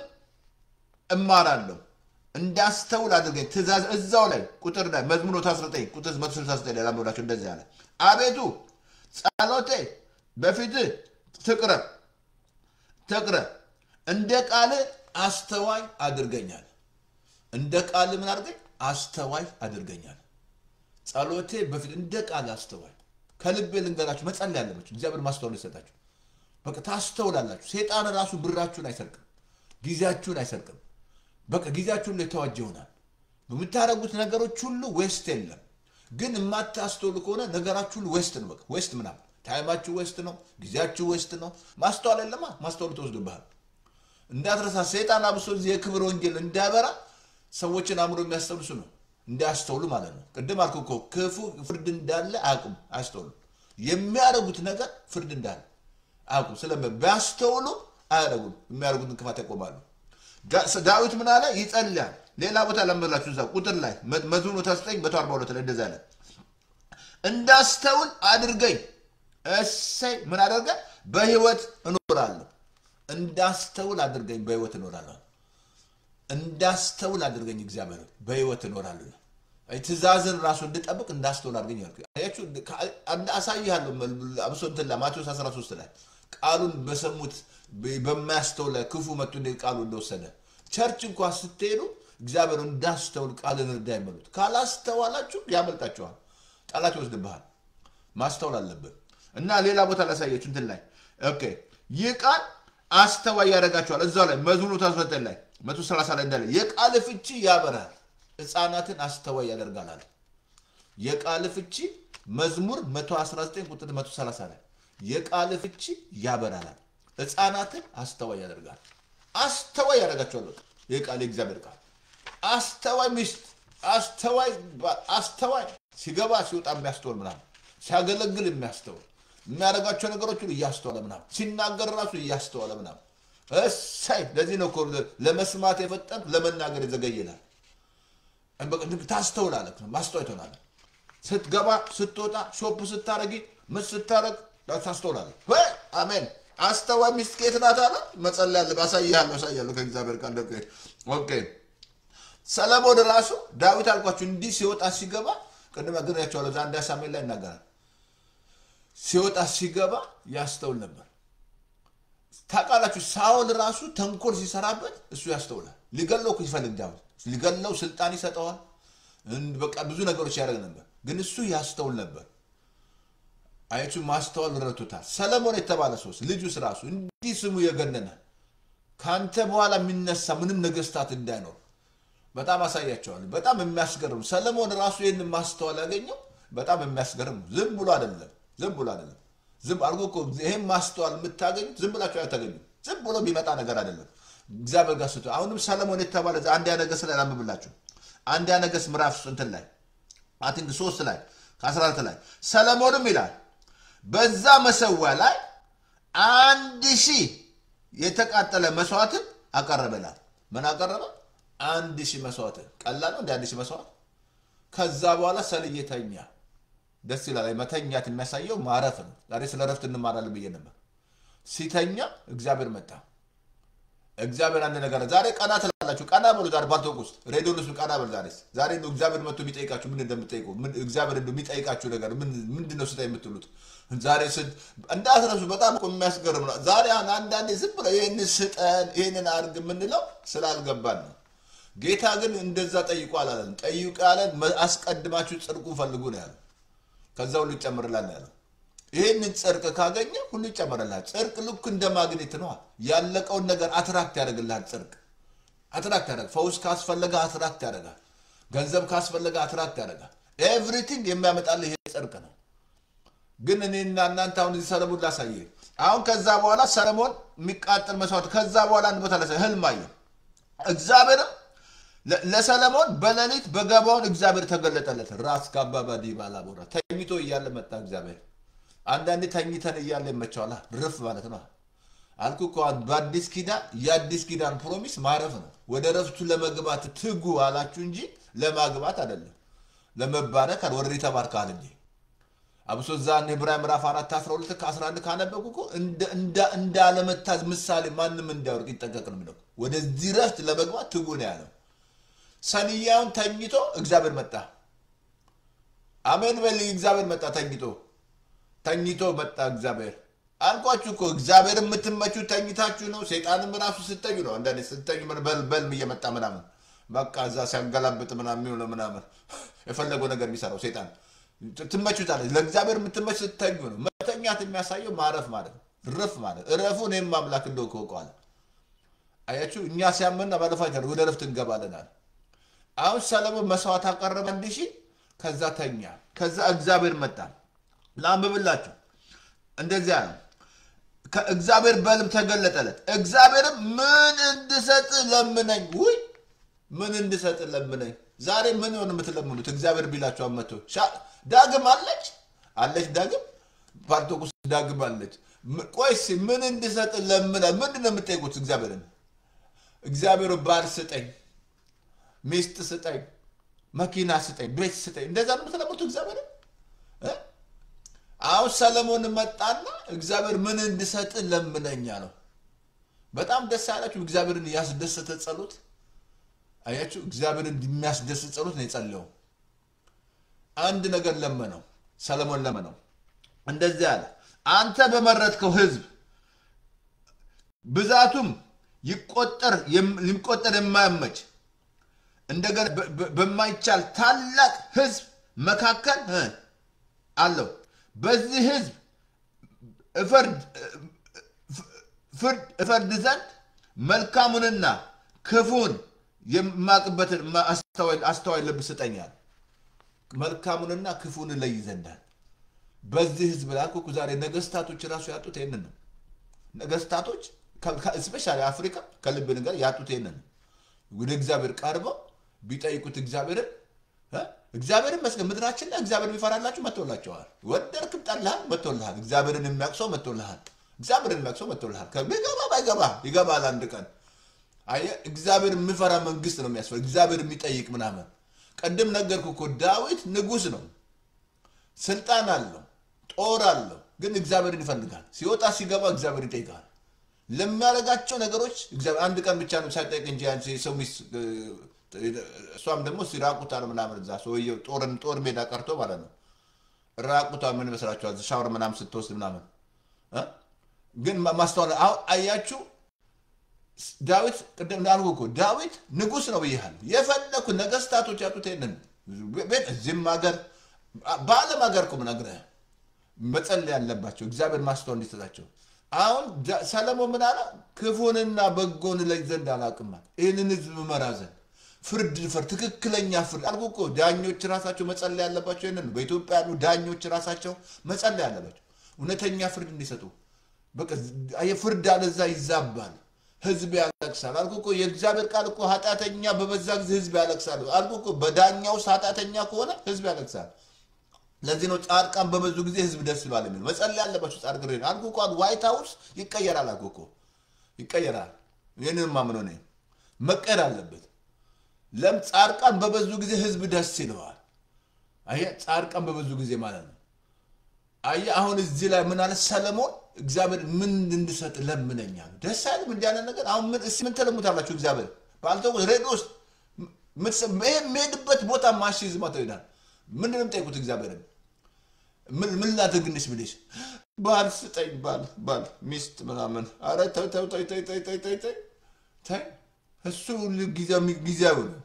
እማራለሁ እንዳስተውል አድርገኝ ትእዛዝ እዛው ላይ ቁጥር ላይ መዝሙር 19 ቁጥር 169 ላይ ላምብላችሁ እንደዚህ አለ አቤቱ ጸሎቴ በፊትህ ትቅረብ ትቅረብ እንደ ቃል አስተዋይ አድርገኛል እንደ ቃል ምን አድርገኝ አስተዋይ አድርገኛል ጸሎቴ በፊት እንደ ቃል አስተዋይ ከልቤ ልንገራችሁ መጸለይ ያለባችሁ እግዚአብሔር ማስተዋል ይሰጣችሁ በቃ ታስተውላላችሁ ሴጣን ራሱ ብራችሁን አይሰርቅም ጊዜያችሁን አይሰርቅም በቃ ጊዜያችሁን ላይ የተዋጀ ይሆናል በምታደርጉት ነገሮች ሁሉ ዌስት የለም ግን የማታስተውሉ ከሆነ ነገራችሁ ሁሉ ዌስት ነው በቃ ዌስት ምናምን ታይማችሁ ዌስት ነው ጊዜያችሁ ዌስት ነው ማስተዋል የለማ ማስተዋሉ ተወስዶብሃል እንዳትረሳ ሰይጣን አብሶ እዚህ የክብር ወንጌል እንዳያበራ ሰዎችን አእምሮ የሚያስተውልሱ ነው እንዳያስተውሉ ማለት ነው ቅድም አልኩ እኮ ክፉ ፍርድ እንዳለ አያውቁም አያስተውሉ የሚያደርጉት ነገር ፍርድ እንዳለ አያውቁም ስለ ቢያስተውሉ አያደርጉም የሚያደርጉትን ክፋት ያቆማሉ ዳዊት ምን አለ ይጸልያል ሌላ ቦታ ለምላችሁ እዛ ቁጥር ላይ መዝሙር 9 142 ላይ እንደዛ አለ እንዳስተውል አድርገኝ እሰይ ምን አደርገ በህይወት እኖራለሁ እንዳስተውል አድርገኝ በህይወት እኖራለሁ እንዳስተውል አድርገኝ እግዚአብሔር በህይወት እኖራለሁ ትእዛዝን ራሱ እንድጠብቅ እንዳስተውል አድርገኝ ያልኩ አሳይሃለሁ አብሶ እንትን ላይ ማቴዎስ 13 ላይ ቃሉን በሰሙት በማያስተውል ላይ ክፉ መጡ እንደ ቃሉ እንደወሰደ ቸርች እንኳ ስትሄዱ እግዚአብሔር እንዳስተውል ቃልን እርዳ ይመሉት ካላስተዋላችሁ ያመልጣችኋል ጠላት ይወስድብሃል ማስተዋል አለብን እና ሌላ ቦታ ላሳያችሁ እንትን ላይ ኦኬ ይህ ቃል አስተዋይ ያደርጋቸዋል እዛው ላይ መዝሙሩ ታስወጠ ላይ መቶ ሰላሳ ላይ እንዳለ የቃል ፍቺ ያበራል ህፃናትን አስተዋይ ያደርጋል አለ የቃል ፍቺ መዝሙር 119 ቁጥር 130 ላይ የቃል ፍቺ ያበራላል ህፃናትን አስተዋይ ያደርጋል አስተዋይ ያደርጋቸዋል በቃ ይህ ቃል የእግዚአብሔር ቃል አስተዋይ ሚስት አስተዋይ አስተዋይ ሲገባ ሲወጣ የሚያስተውል ምናምን ሲያገለግል የሚያስተውል የሚያደርጋቸው ነገሮች ሁሉ እያስተዋለ ምናምን ሲናገር ራሱ እያስተዋለ ምናምን እሳይ ለዚህ ነው ለመስማት የፈጠን ለመናገር የዘገየናል ታስተውላለህ ማስተዋይ ትሆናለህ ስትገባ ስትወጣ ሾፕ ስታረጊ ምን ስታረግ ታስተውላለህ አሜን አስተዋይ ሚስት ከየት ናት አለ መጸለይ ያለ አሳይሃለሁ አሳይሃለሁ ከእግዚአብሔር ቃል ኦኬ ሰለሞን ራሱ ዳዊት አልኳችሁ እንዲህ ሲወጣ ሲገባ ቅድም ነግሬያቸዋለሁ አንድ ሳሙኤል ላይ ይናገራል ሲወጣ ሲገባ ያስተውል ነበር ታውቃላችሁ ሳውል ራሱ ተንኮል ሲሰራበት እሱ ያስተውላል ሊገለው እኮ ይፈልግ ዳዊት ሊገለው ስልጣን ይሰጠዋል በቃ ብዙ ነገሮች ያደርግ ነበር ግን እሱ ያስተውል ነበር አያችሁ ማስተዋል ረቶታል ሰለሞን የተባለ ሰውስ ልጁስ ራሱ እንዲህ ስሙ የገነነ ከአንተ በኋላ የሚነሳ ምንም ነገስታት እንዳይኖር በጣም አሳያቸዋል በጣም የሚያስገርም ሰለሞን ራሱ ይህን ማስተዋል ያገኘው በጣም የሚያስገርም ዝም ብሎ አይደለም ዝም ብሎ አይደለም ዝም አድርጎ እኮ ይህን ማስተዋል የምታገኙት ዝም ብላችሁ አታገኙ ዝም ብሎ የሚመጣ ነገር አይደለም እግዚአብሔር ጋር ስቶ አሁንም ሰለሞን የተባለ አንድያ ነገሥት ላይ ላንብብላችሁ አንድያ ነገሥት ምዕራፍ እንትን ላይ አቲንክ ሶስት ላይ ከ14 ላይ ሰለሞንም ይላል በዛ መሰዊያ ላይ አንድ ሺህ የተቃጠለ መስዋዕትን አቀረበላል ምን አቀረበ አንድ ሺህ መስዋዕትን ቀላል ነው እንደ አንድ ሺህ መስዋዕት ከዛ በኋላ ሰልዬ ተኛ ደስ ይላል መተኛት የሚያሳየው ማረፍ ነው ዛሬ ስለ ረፍት እንማራለን ብዬ ነበር ሲተኛ እግዚአብሔር መጣ እግዚአብሔር አንድ ነገር ዛሬ ቀና ትላላችሁ ቀና በሉ ዛሬ ባልቶክ ውስጥ ሬዲዮን ውስጥ ቀና በሉ ዛሬ ዛሬ ነው እግዚአብሔር መጥቶ የሚጠይቃችሁ ምን እንደምጠይቁ እግዚአብሔር እንደው የሚጠይቃችሁ ነገር ምንድን ነው ስታይ የምትሉት ዛሬ እንዳትረሱ በጣም እኮ የሚያስገርም ነው ዛሬ አሁን አንዳንዴ ዝም ብለው ይህን ስጠን ይህንን አድርግ የምንለው ስላልገባን ነው ጌታ ግን እንደዛ ጠይቁ አላለን ጠይቁ ያለን አስቀድማችሁ ጽድቁ ፈልጉ ነው ያለው ከዛ ሁሉ ይጨምርላል ያለው ይህንን ጽድቅ ካገኘ ሁሉ ይጨመርልሃል ጽድቅ ልክ እንደ ማግኔት ነዋ ያለቀውን ነገር አትራክት ያደርግልሃል ጽድቅ አትራክት ያደርግ ፈውስ ካስፈለገ አትራክት ያደርጋል ገንዘብ ካስፈለገ አትራክት ያደርጋል ኤቭሪቲንግ የሚያመጣልህ ይሄ ጽድቅ ነው ግን እኔና እናንተ አሁን እዚህ ሰለሞን ላሳየ አሁን ከዛ በኋላ ሰለሞን የሚቃጠል መስዋዕት ከዛ በኋላ አንድ ቦታ ላሳየ ህልም አየ እግዚአብሔርም ለሰለሞን በሌሊት በገባውን እግዚአብሔር ተገለጠለት ራስ ከአባባዲ ባላቦራ ተኝቶ እያለ መጣ እግዚአብሔር አንዳንዴ ተኝተን እያለ ይመቸዋል ርፍ ማለት ነው አልኩ እኮ በአዲስ ኪዳን የአዲስ ኪዳን ፕሮሚስ ማረፍ ነው ወደ ረፍቱ ለመግባት ትጉ አላችሁ እንጂ ለማግባት አይደለም ለመባረክ አለ ወረድ ተባርከሃል እንጂ አብሶ እዛ ዕብራውያን ምዕራፍ አራት አስራ ሁለት ከአስራ አንድ ካነበብኩ እኮ እንዳለመታዝ ምሳሌ ማንም እንዳያወርቅ ይጠንቀቅ ነው የሚለው። ወደዚህ ረፍት ለመግባት ትጉ ነው ያለው። ሰንያውን ተኝቶ እግዚአብሔር መጣ። አሜን በል። እግዚአብሔር መጣ ተኝቶ ተኝቶ መጣ እግዚአብሔር። አልኳችሁ እኮ እግዚአብሔር የምትመቹት ተኝታችሁ ነው። ሰይጣንም ራሱ ስተኙ ነው። አንዳንዴ ስተኙ በልም እየመጣ ምናምን በቃ እዛ ሲያገላብጥ ምናምን የሚሆነው ምናምን የፈለገው ነገር የሚሰራው ሰይጣን ትመቹታለች። ለእግዚአብሔር የምትመች ስተኙ ነው። መተኛት የሚያሳየው ማረፍ ማለት ነው። ረፍ ማለት እረፉ እኔም አምላክ እንደው ከውቀዋል። አያችሁ እኛ ሲያመና ባለፋ ወደ ረፍት እንገባለናል። አሁን ሰለሞን መስዋዕት አቀረበ አንድ ሺህ ከዛ ተኛ። ከዛ እግዚአብሔር መጣ። ላንብብላችሁ እንደዚያ ነው። ከእግዚአብሔር በልም ተገለጠለት። እግዚአብሔርም ምን እንድሰጥ ለምነኝ። ውይ ምን እንድሰጥ ለምነኝ። ዛሬ ምን ሆን የምትለምኑት? እግዚአብሔር ቢላችሁ አመቶ ዳግም አለች አለች ዳግም ፓርቶቁስ ዳግም አለች። ቆይስ ምን እንድሰጥ ለምነ ምንድን ነው የምጠይቁት እግዚአብሔርን? እግዚአብሔር ባል ስጠኝ፣ ሚስት ስጠኝ፣ መኪና ስጠኝ፣ ቤት ስጠኝ። እንደዛ ነው የምትለምኑት እግዚአብሔርን? አሁን ሰለሞን መጣና እግዚአብሔር ምን እንድሰጥ ለምነኛ ነው። በጣም ደስ ያላችሁ እግዚአብሔርን ያስደሰተ ጸሎት አያችሁ። እግዚአብሔርን የሚያስደስት ጸሎት ነው የጸለየው። አንድ ነገር ለመነው ሰለሞን ለመነው፣ እንደዚህ አለ፣ አንተ በመረጥከው ሕዝብ ብዛቱም ይቆጠር ሊቆጠር የማያመች እንደገና በማይቻል ታላቅ ሕዝብ መካከል አለው በዚህ ህዝብ ፍርድ እፈርድ ዘንድ መልካሙንና ክፉን የማቅበትን አስተዋይ ልብ ስጠኛል። መልካሙንና ክፉን እለይ ዘንዳል። በዚህ ህዝብ ላይ እኮ ዛሬ ነገስታቶች ራሱ ያጡት ይህንን ነው። ነገስታቶች ስፔሻሊ አፍሪካ ከልብ ነገር ያጡት ይህንን ነው። ወደ እግዚአብሔር ቀርበው ቢጠይቁት እግዚአብሔርን እግዚአብሔርን መስገን ምድራችን ላይ እግዚአብሔር የሚፈራላችሁ መጥቶላቸዋል። ወደድክም ጠላህም መጥቶልሃል። እግዚአብሔርን የሚያቅሰው መጥቶልሃል። እግዚአብሔርን የሚያቅሰው መጥቶልሃል። ቢገባ ባይገባ ይገባል አንድ ቀን። አየህ እግዚአብሔር የሚፈራ መንግስት ነው የሚያስፈል እግዚአብሔር የሚጠይቅ ምናምን። ቅድም ነገርኩ እኮ ዳዊት ንጉስ ነው፣ ስልጣን አለው፣ ጦር አለው። ግን እግዚአብሔርን ይፈልጋል። ሲወጣ ሲገባ እግዚአብሔር ይጠይቃል። ለሚያደርጋቸው ነገሮች አንድ ቀን ብቻ ነው ሳይጠይቅ እንጂ ሰው ሚስት እሷም ደግሞ ሲራቁታል ምናምን እዛ ሰውየው ጦርን ጦር ሜዳ ቀርቶ ማለት ነው። ራቁቷ ምን ይመስላችኋል? ሻወር ምናምን ስትወስድ ምናምን ግን ማስተዋል አሁን አያችሁ። ዳዊት ቅድም እንዳልኩ እኮ ዳዊት ንጉስ ነው ብያለሁ። የፈለኩ ነገስታቶች ያጡት ይሄንን ቤት እዚህም ሀገር በዓለም ሀገር እኮ ምነግርህ መጸለይ ያለባቸው እግዚአብሔር ማስተዋል እንዲሰጣቸው። አሁን ሰለሞን ምን አለ? ክፉንና በጎን ለይ ዘንድ አላቅማል ይህንን ህዝብ መራ ዘንድ ፍርድ ፍርድ ትክክለኛ ፍርድ አልኩ እኮ ዳኞች ራሳቸው መጸለይ ያለባቸው ይህንን ነው። በኢትዮጵያ ያሉ ዳኞች ራሳቸው መጸለይ ያለባቸው እውነተኛ ፍርድ እንዲሰጡ። በቃ ፍርድ አለዛ ይዛባል፣ ህዝብ ያለቅሳል። አልኩ እኮ የእግዚአብሔር ቃል እኮ ኃጢአተኛ በበዛ ጊዜ ህዝብ ያለቅሳል። አልኩ እኮ በዳኛ ውስጥ ኃጢአተኛ ከሆነ ህዝብ ያለቅሳል። ለዚህ ነው ጻድቃን በበዙ ጊዜ ህዝብ ደስ ይሏል የሚለው። መጸለይ ያለባቸው ጻድቅ አልኩ እኮ ዋይት ሀውስ ይቀየራል። አልኩ እኮ ይቀየራል። ይህንን ማምኖ ነ መቀየር አለበት። ለም ጻድቃን በበዙ ጊዜ ህዝብ ደስ ይለዋል። አየህ ጻድቃን በበዙ ጊዜ ማለት ነው። አየህ አሁን እዚህ ላይ ምን አለ ሰለሞን እግዚአብሔር ምን እንድሰጥ ለምነኛል። ደስ አይልም እንዲህ አይነት ነገር። አሁን ምን እስኪ ምን ትለሙታላችሁ? እግዚአብሔር ባልተው ሬዲዮ ውስጥ የሚሄድበት ቦታ ማሽዝ ማተው ይላል። ምንድን ነው የምጠይቁት እግዚአብሔርን? ምን ላድርግንሽ ብልሽ ባል ስጠኝ፣ ባል ባል ሚስት ምናምን። አረ ተው ተው ተው ተው ተው ተው ተው ተው ተው እሱ ጊዜያዊ ነው፣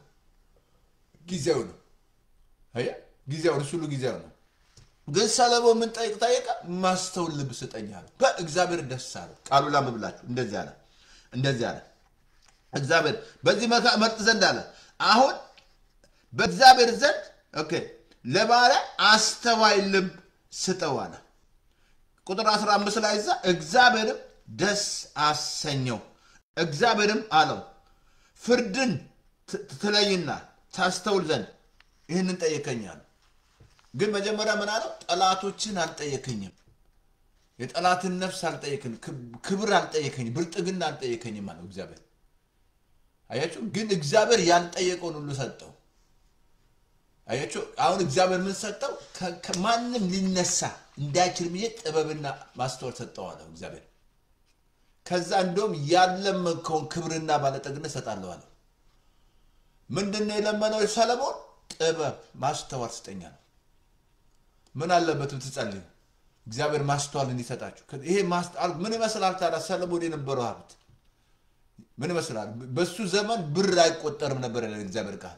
ጊዜያዊ ነው። አየህ ጊዜያዊ እሱ ሁሉ ጊዜያዊ ነው። ግን ሰለሞን ምን ጠይቅ ጠየቀ? ማስተውል ልብ ስጠኝ አለ። በእግዚአብሔር ደስ አለ። ቃሉ ላምብላችሁ እንደዚህ አለ እንደዚህ አለ እግዚአብሔር በዚህ መካ መርጥ ዘንድ አለ። አሁን በእግዚአብሔር ዘንድ ኦኬ ለባሪያ አስተዋይ ልብ ስጠው አለ። ቁጥር 15 ላይ እዛ እግዚአብሔርም ደስ አሰኘው። እግዚአብሔርም አለው ፍርድን ትለይና ታስተውል ዘንድ ይህንን ጠየቀኛል። ግን መጀመሪያ ምን አለው? ጠላቶችን አልጠየከኝም፣ የጠላትን ነፍስ አልጠየከኝ፣ ክብር አልጠየከኝም፣ ብልጥግና አልጠየከኝም አለው እግዚአብሔር። አያችሁ፣ ግን እግዚአብሔር ያልጠየቀውን ሁሉ ሰጠው። አያችሁ አሁን እግዚአብሔር ምን ሰጠው? ከማንም ሊነሳ እንዳይችል ብዬ ጥበብና ማስተዋል ሰጠው አለው እግዚአብሔር። ከዛ እንደውም ያለመንከውን ክብርና ባለጠግነት ሰጣለሁ አለው። ምንድን ነው የለመነው ሰለሞን? ጥበብ ማስተዋል ስጠኛ ነው። ምን አለበት ብትጸልዩ እግዚአብሔር ማስተዋል እንዲሰጣችሁ። ይሄ ማስተዋል ምን ይመስላል ታዲያ? ሰለሞን የነበረው ሀብት ምን ይመስላል? በሱ ዘመን ብር አይቆጠርም ነበር ያለ እግዚአብሔር ቃል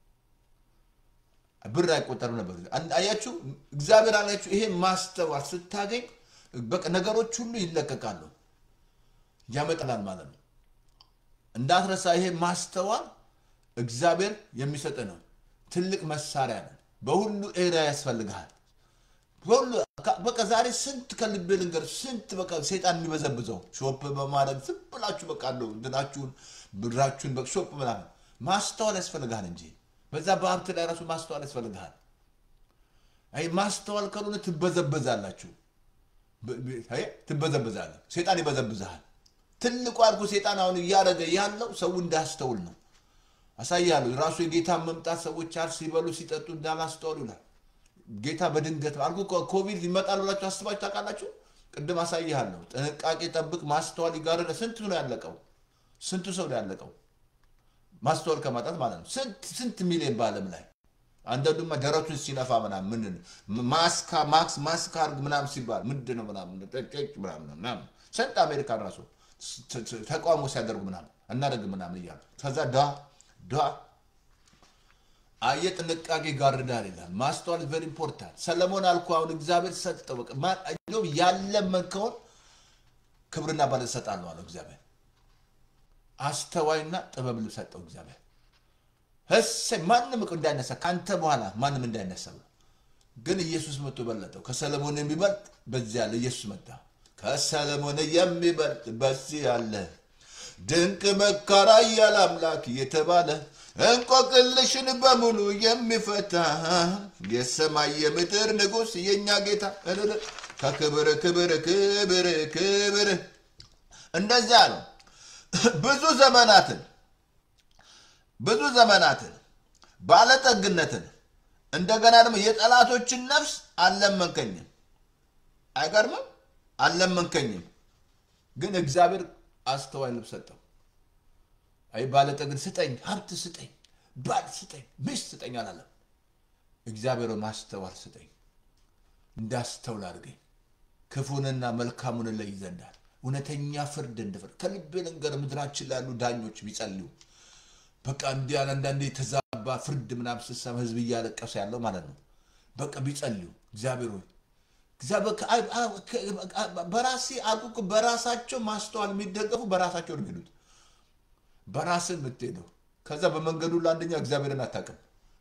ብር አይቆጠርም ነበር። አያችሁ እግዚአብሔር አላችሁ። ይሄ ማስተዋል ስታገኝ በቃ ነገሮች ሁሉ ይለቀቃሉ፣ ያመጣላል ማለት ነው። እንዳትረሳ። ይሄ ማስተዋል እግዚአብሔር የሚሰጥ ነው። ትልቅ መሳሪያ ነው። በሁሉ ኤሪያ ያስፈልግሃል። በሁሉ በቃ ዛሬ ስንት ከልቤ ልንገር፣ ስንት በቃ ሴጣን የሚበዘብዘው ሾፕ በማድረግ ዝም ብላችሁ በቃ አለው እንትናችሁን ብራችሁን በሾፕ ምናምን ማስተዋል ያስፈልግሃል እንጂ በዛ በሀብት ላይ ራሱ ማስተዋል ያስፈልግሃል። አይ ማስተዋል ካልሆነ ትበዘበዛላችሁ፣ ትበዘበዛለህ። ሴጣን ይበዘብዝሃል። ትልቁ አልኩ ሴጣን አሁን እያደረገ ያለው ሰው እንዳስተውል ነው። አሳያለሁ። ራሱ የጌታን መምጣት ሰዎች አር ሲበሉ ሲጠጡ እንዳላስተዋሉ ይላል። ጌታ በድንገት አልኩ። ኮቪድ ይመጣል ብላችሁ አስባችሁ ታውቃላችሁ? ቅድም አሳይሃለሁ። ጥንቃቄ ጠብቅ፣ ማስተዋል ይጋርደ። ስንቱ ነው ያለቀው? ስንቱ ሰው ነው ያለቀው? ማስተዋል ከማጣት ማለት ነው። ስንት ስንት ሚሊዮን በዓለም ላይ አንዳንዱማ ደረቱን ሲነፋ ምናምን ምን ማስካ ማክስ ማስክ አርግ ምናምን ሲባል ምንድን ነው ምናምን ምናምን ስንት አሜሪካን ራሱ ተቃውሞ ሲያደርጉ ምናምን እናደርግ ምናምን እያሉ ከዛ ዳ ዳ አየ ጥንቃቄ ጋርዳል ይላል። ማስተዋል ቨሪ ኢምፖርታንት። ሰለሞን አልኩ አሁን እግዚአብሔር ሰጠው። በቃ እንደውም ያለመንከውን ክብርና ባለ ሰጣለሁ አለው እግዚአብሔር። አስተዋይና ጥበብ ሰጠው እግዚአብሔር። እሰይ ማንም እኮ እንዳይነሳ ከአንተ በኋላ ማንም እንዳይነሳ ብሎ ግን ኢየሱስ መጥቶ በለጠው። ከሰለሞን የሚበልጥ በዚህ ያለ ኢየሱስ መጣ። ከሰለሞን የሚበልጥ በዚህ ያለ ድንቅ መካራ እያለ አምላክ የተባለ እንቆቅልሽን በሙሉ የሚፈታ የሰማይ የምድር ንጉሥ የእኛ ጌታ ከክብር ክብር ክብር ክብር እንደዚያ ነው። ብዙ ዘመናትን ብዙ ዘመናትን ባለጠግነትን እንደገና ደግሞ የጠላቶችን ነፍስ አልለመንከኝም። አይገርምም? አልለመንከኝም፣ ግን እግዚአብሔር አስተዋይ ልብ ሰጠው። አይ ባለጠግን ስጠኝ፣ ሀብት ስጠኝ፣ ባል ስጠኝ፣ ሚስት ስጠኝ አላለም። እግዚአብሔር ማስተዋል ስጠኝ፣ እንዳስተውል አድርገኝ፣ ክፉንና መልካሙን ለይ ዘንዳል እውነተኛ ፍርድ እንድፍርድ ከልቤ ልንገር፣ ምድራችን ላይ ያሉ ዳኞች ቢጸልዩ በቃ እንዲህ አንዳንዴ የተዛባ ፍርድ ምናምን ስሰማ ህዝብ እያለቀሰ ያለው ማለት ነው። በቃ ቢጸልዩ እግዚአብሔር ሆይ በራሴ አልኩ በራሳቸው ማስተዋል የሚደገፉ በራሳቸው ነው የሚሄዱት። በራስህ የምትሄደው ከዛ በመንገዱ ለአንደኛ እግዚአብሔርን አታውቅም።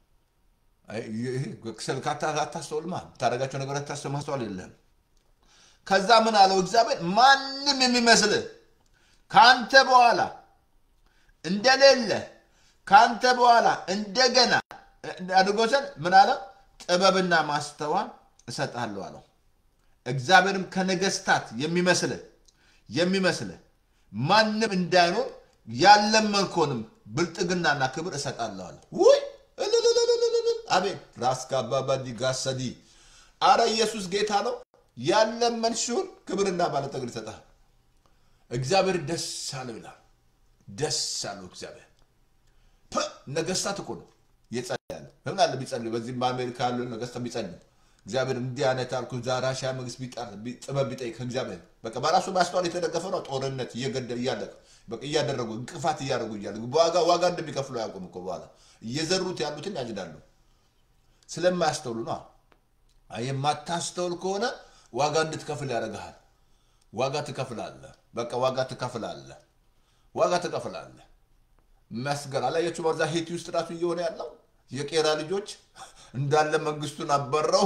ስልክ አታስተውልማ ታደርጋቸው ነገር አታስተውል ማስተዋል የለህም። ከዛ ምን አለው እግዚአብሔር ማንም የሚመስልህ ከአንተ በኋላ እንደሌለ ከአንተ በኋላ እንደገና አድርጎሰን ምን አለ ጥበብና ማስተዋል እሰጥሃለሁ አለው። እግዚአብሔርም ከነገስታት የሚመስልህ የሚመስልህ ማንም እንዳይኖር ያለመንከውንም ብልጥግናና ክብር እሰጣለሁ አለ። ውይ አቤት ራስ ካባባዲ ጋሰዲ አረ ኢየሱስ ጌታ ነው። ያለመንሽውን ክብርና ባለጠግን ይሰጣል። እግዚአብሔር ደስ አለው ይላል። ደስ አለው እግዚአብሔር። ነገስታት እኮ ነው የጸለያለ ምን አለ ቢጸልዩ፣ በዚህም በአሜሪካ ያሉ ነገስታት ቢጸልዩ እግዚአብሔር እንዲህ አይነት አልኩ ዛራሻ መንግስት ጥበብ ቢጠይቅ እግዚአብሔር በቃ በራሱ ማስተዋል የተደገፈ ነው። ጦርነት እየገደ እያለቀ በቃ እያደረጉ እንቅፋት እያደረጉ እያለ ዋጋ ዋጋ እንደሚከፍሉ አያውቁም እኮ በኋላ እየዘሩት ያሉትን ያጭዳሉ። ስለማያስተውሉ ነው። የማታስተውል ከሆነ ዋጋ እንድትከፍል ያደርግሃል። ዋጋ ትከፍላለህ። በቃ ዋጋ ትከፍላለህ። ዋጋ ትከፍላለህ። መስገር አላያችሁ? በዛ ሄቲ ውስጥ ራሱ እየሆነ ያለው የቄራ ልጆች እንዳለ መንግስቱን አበረው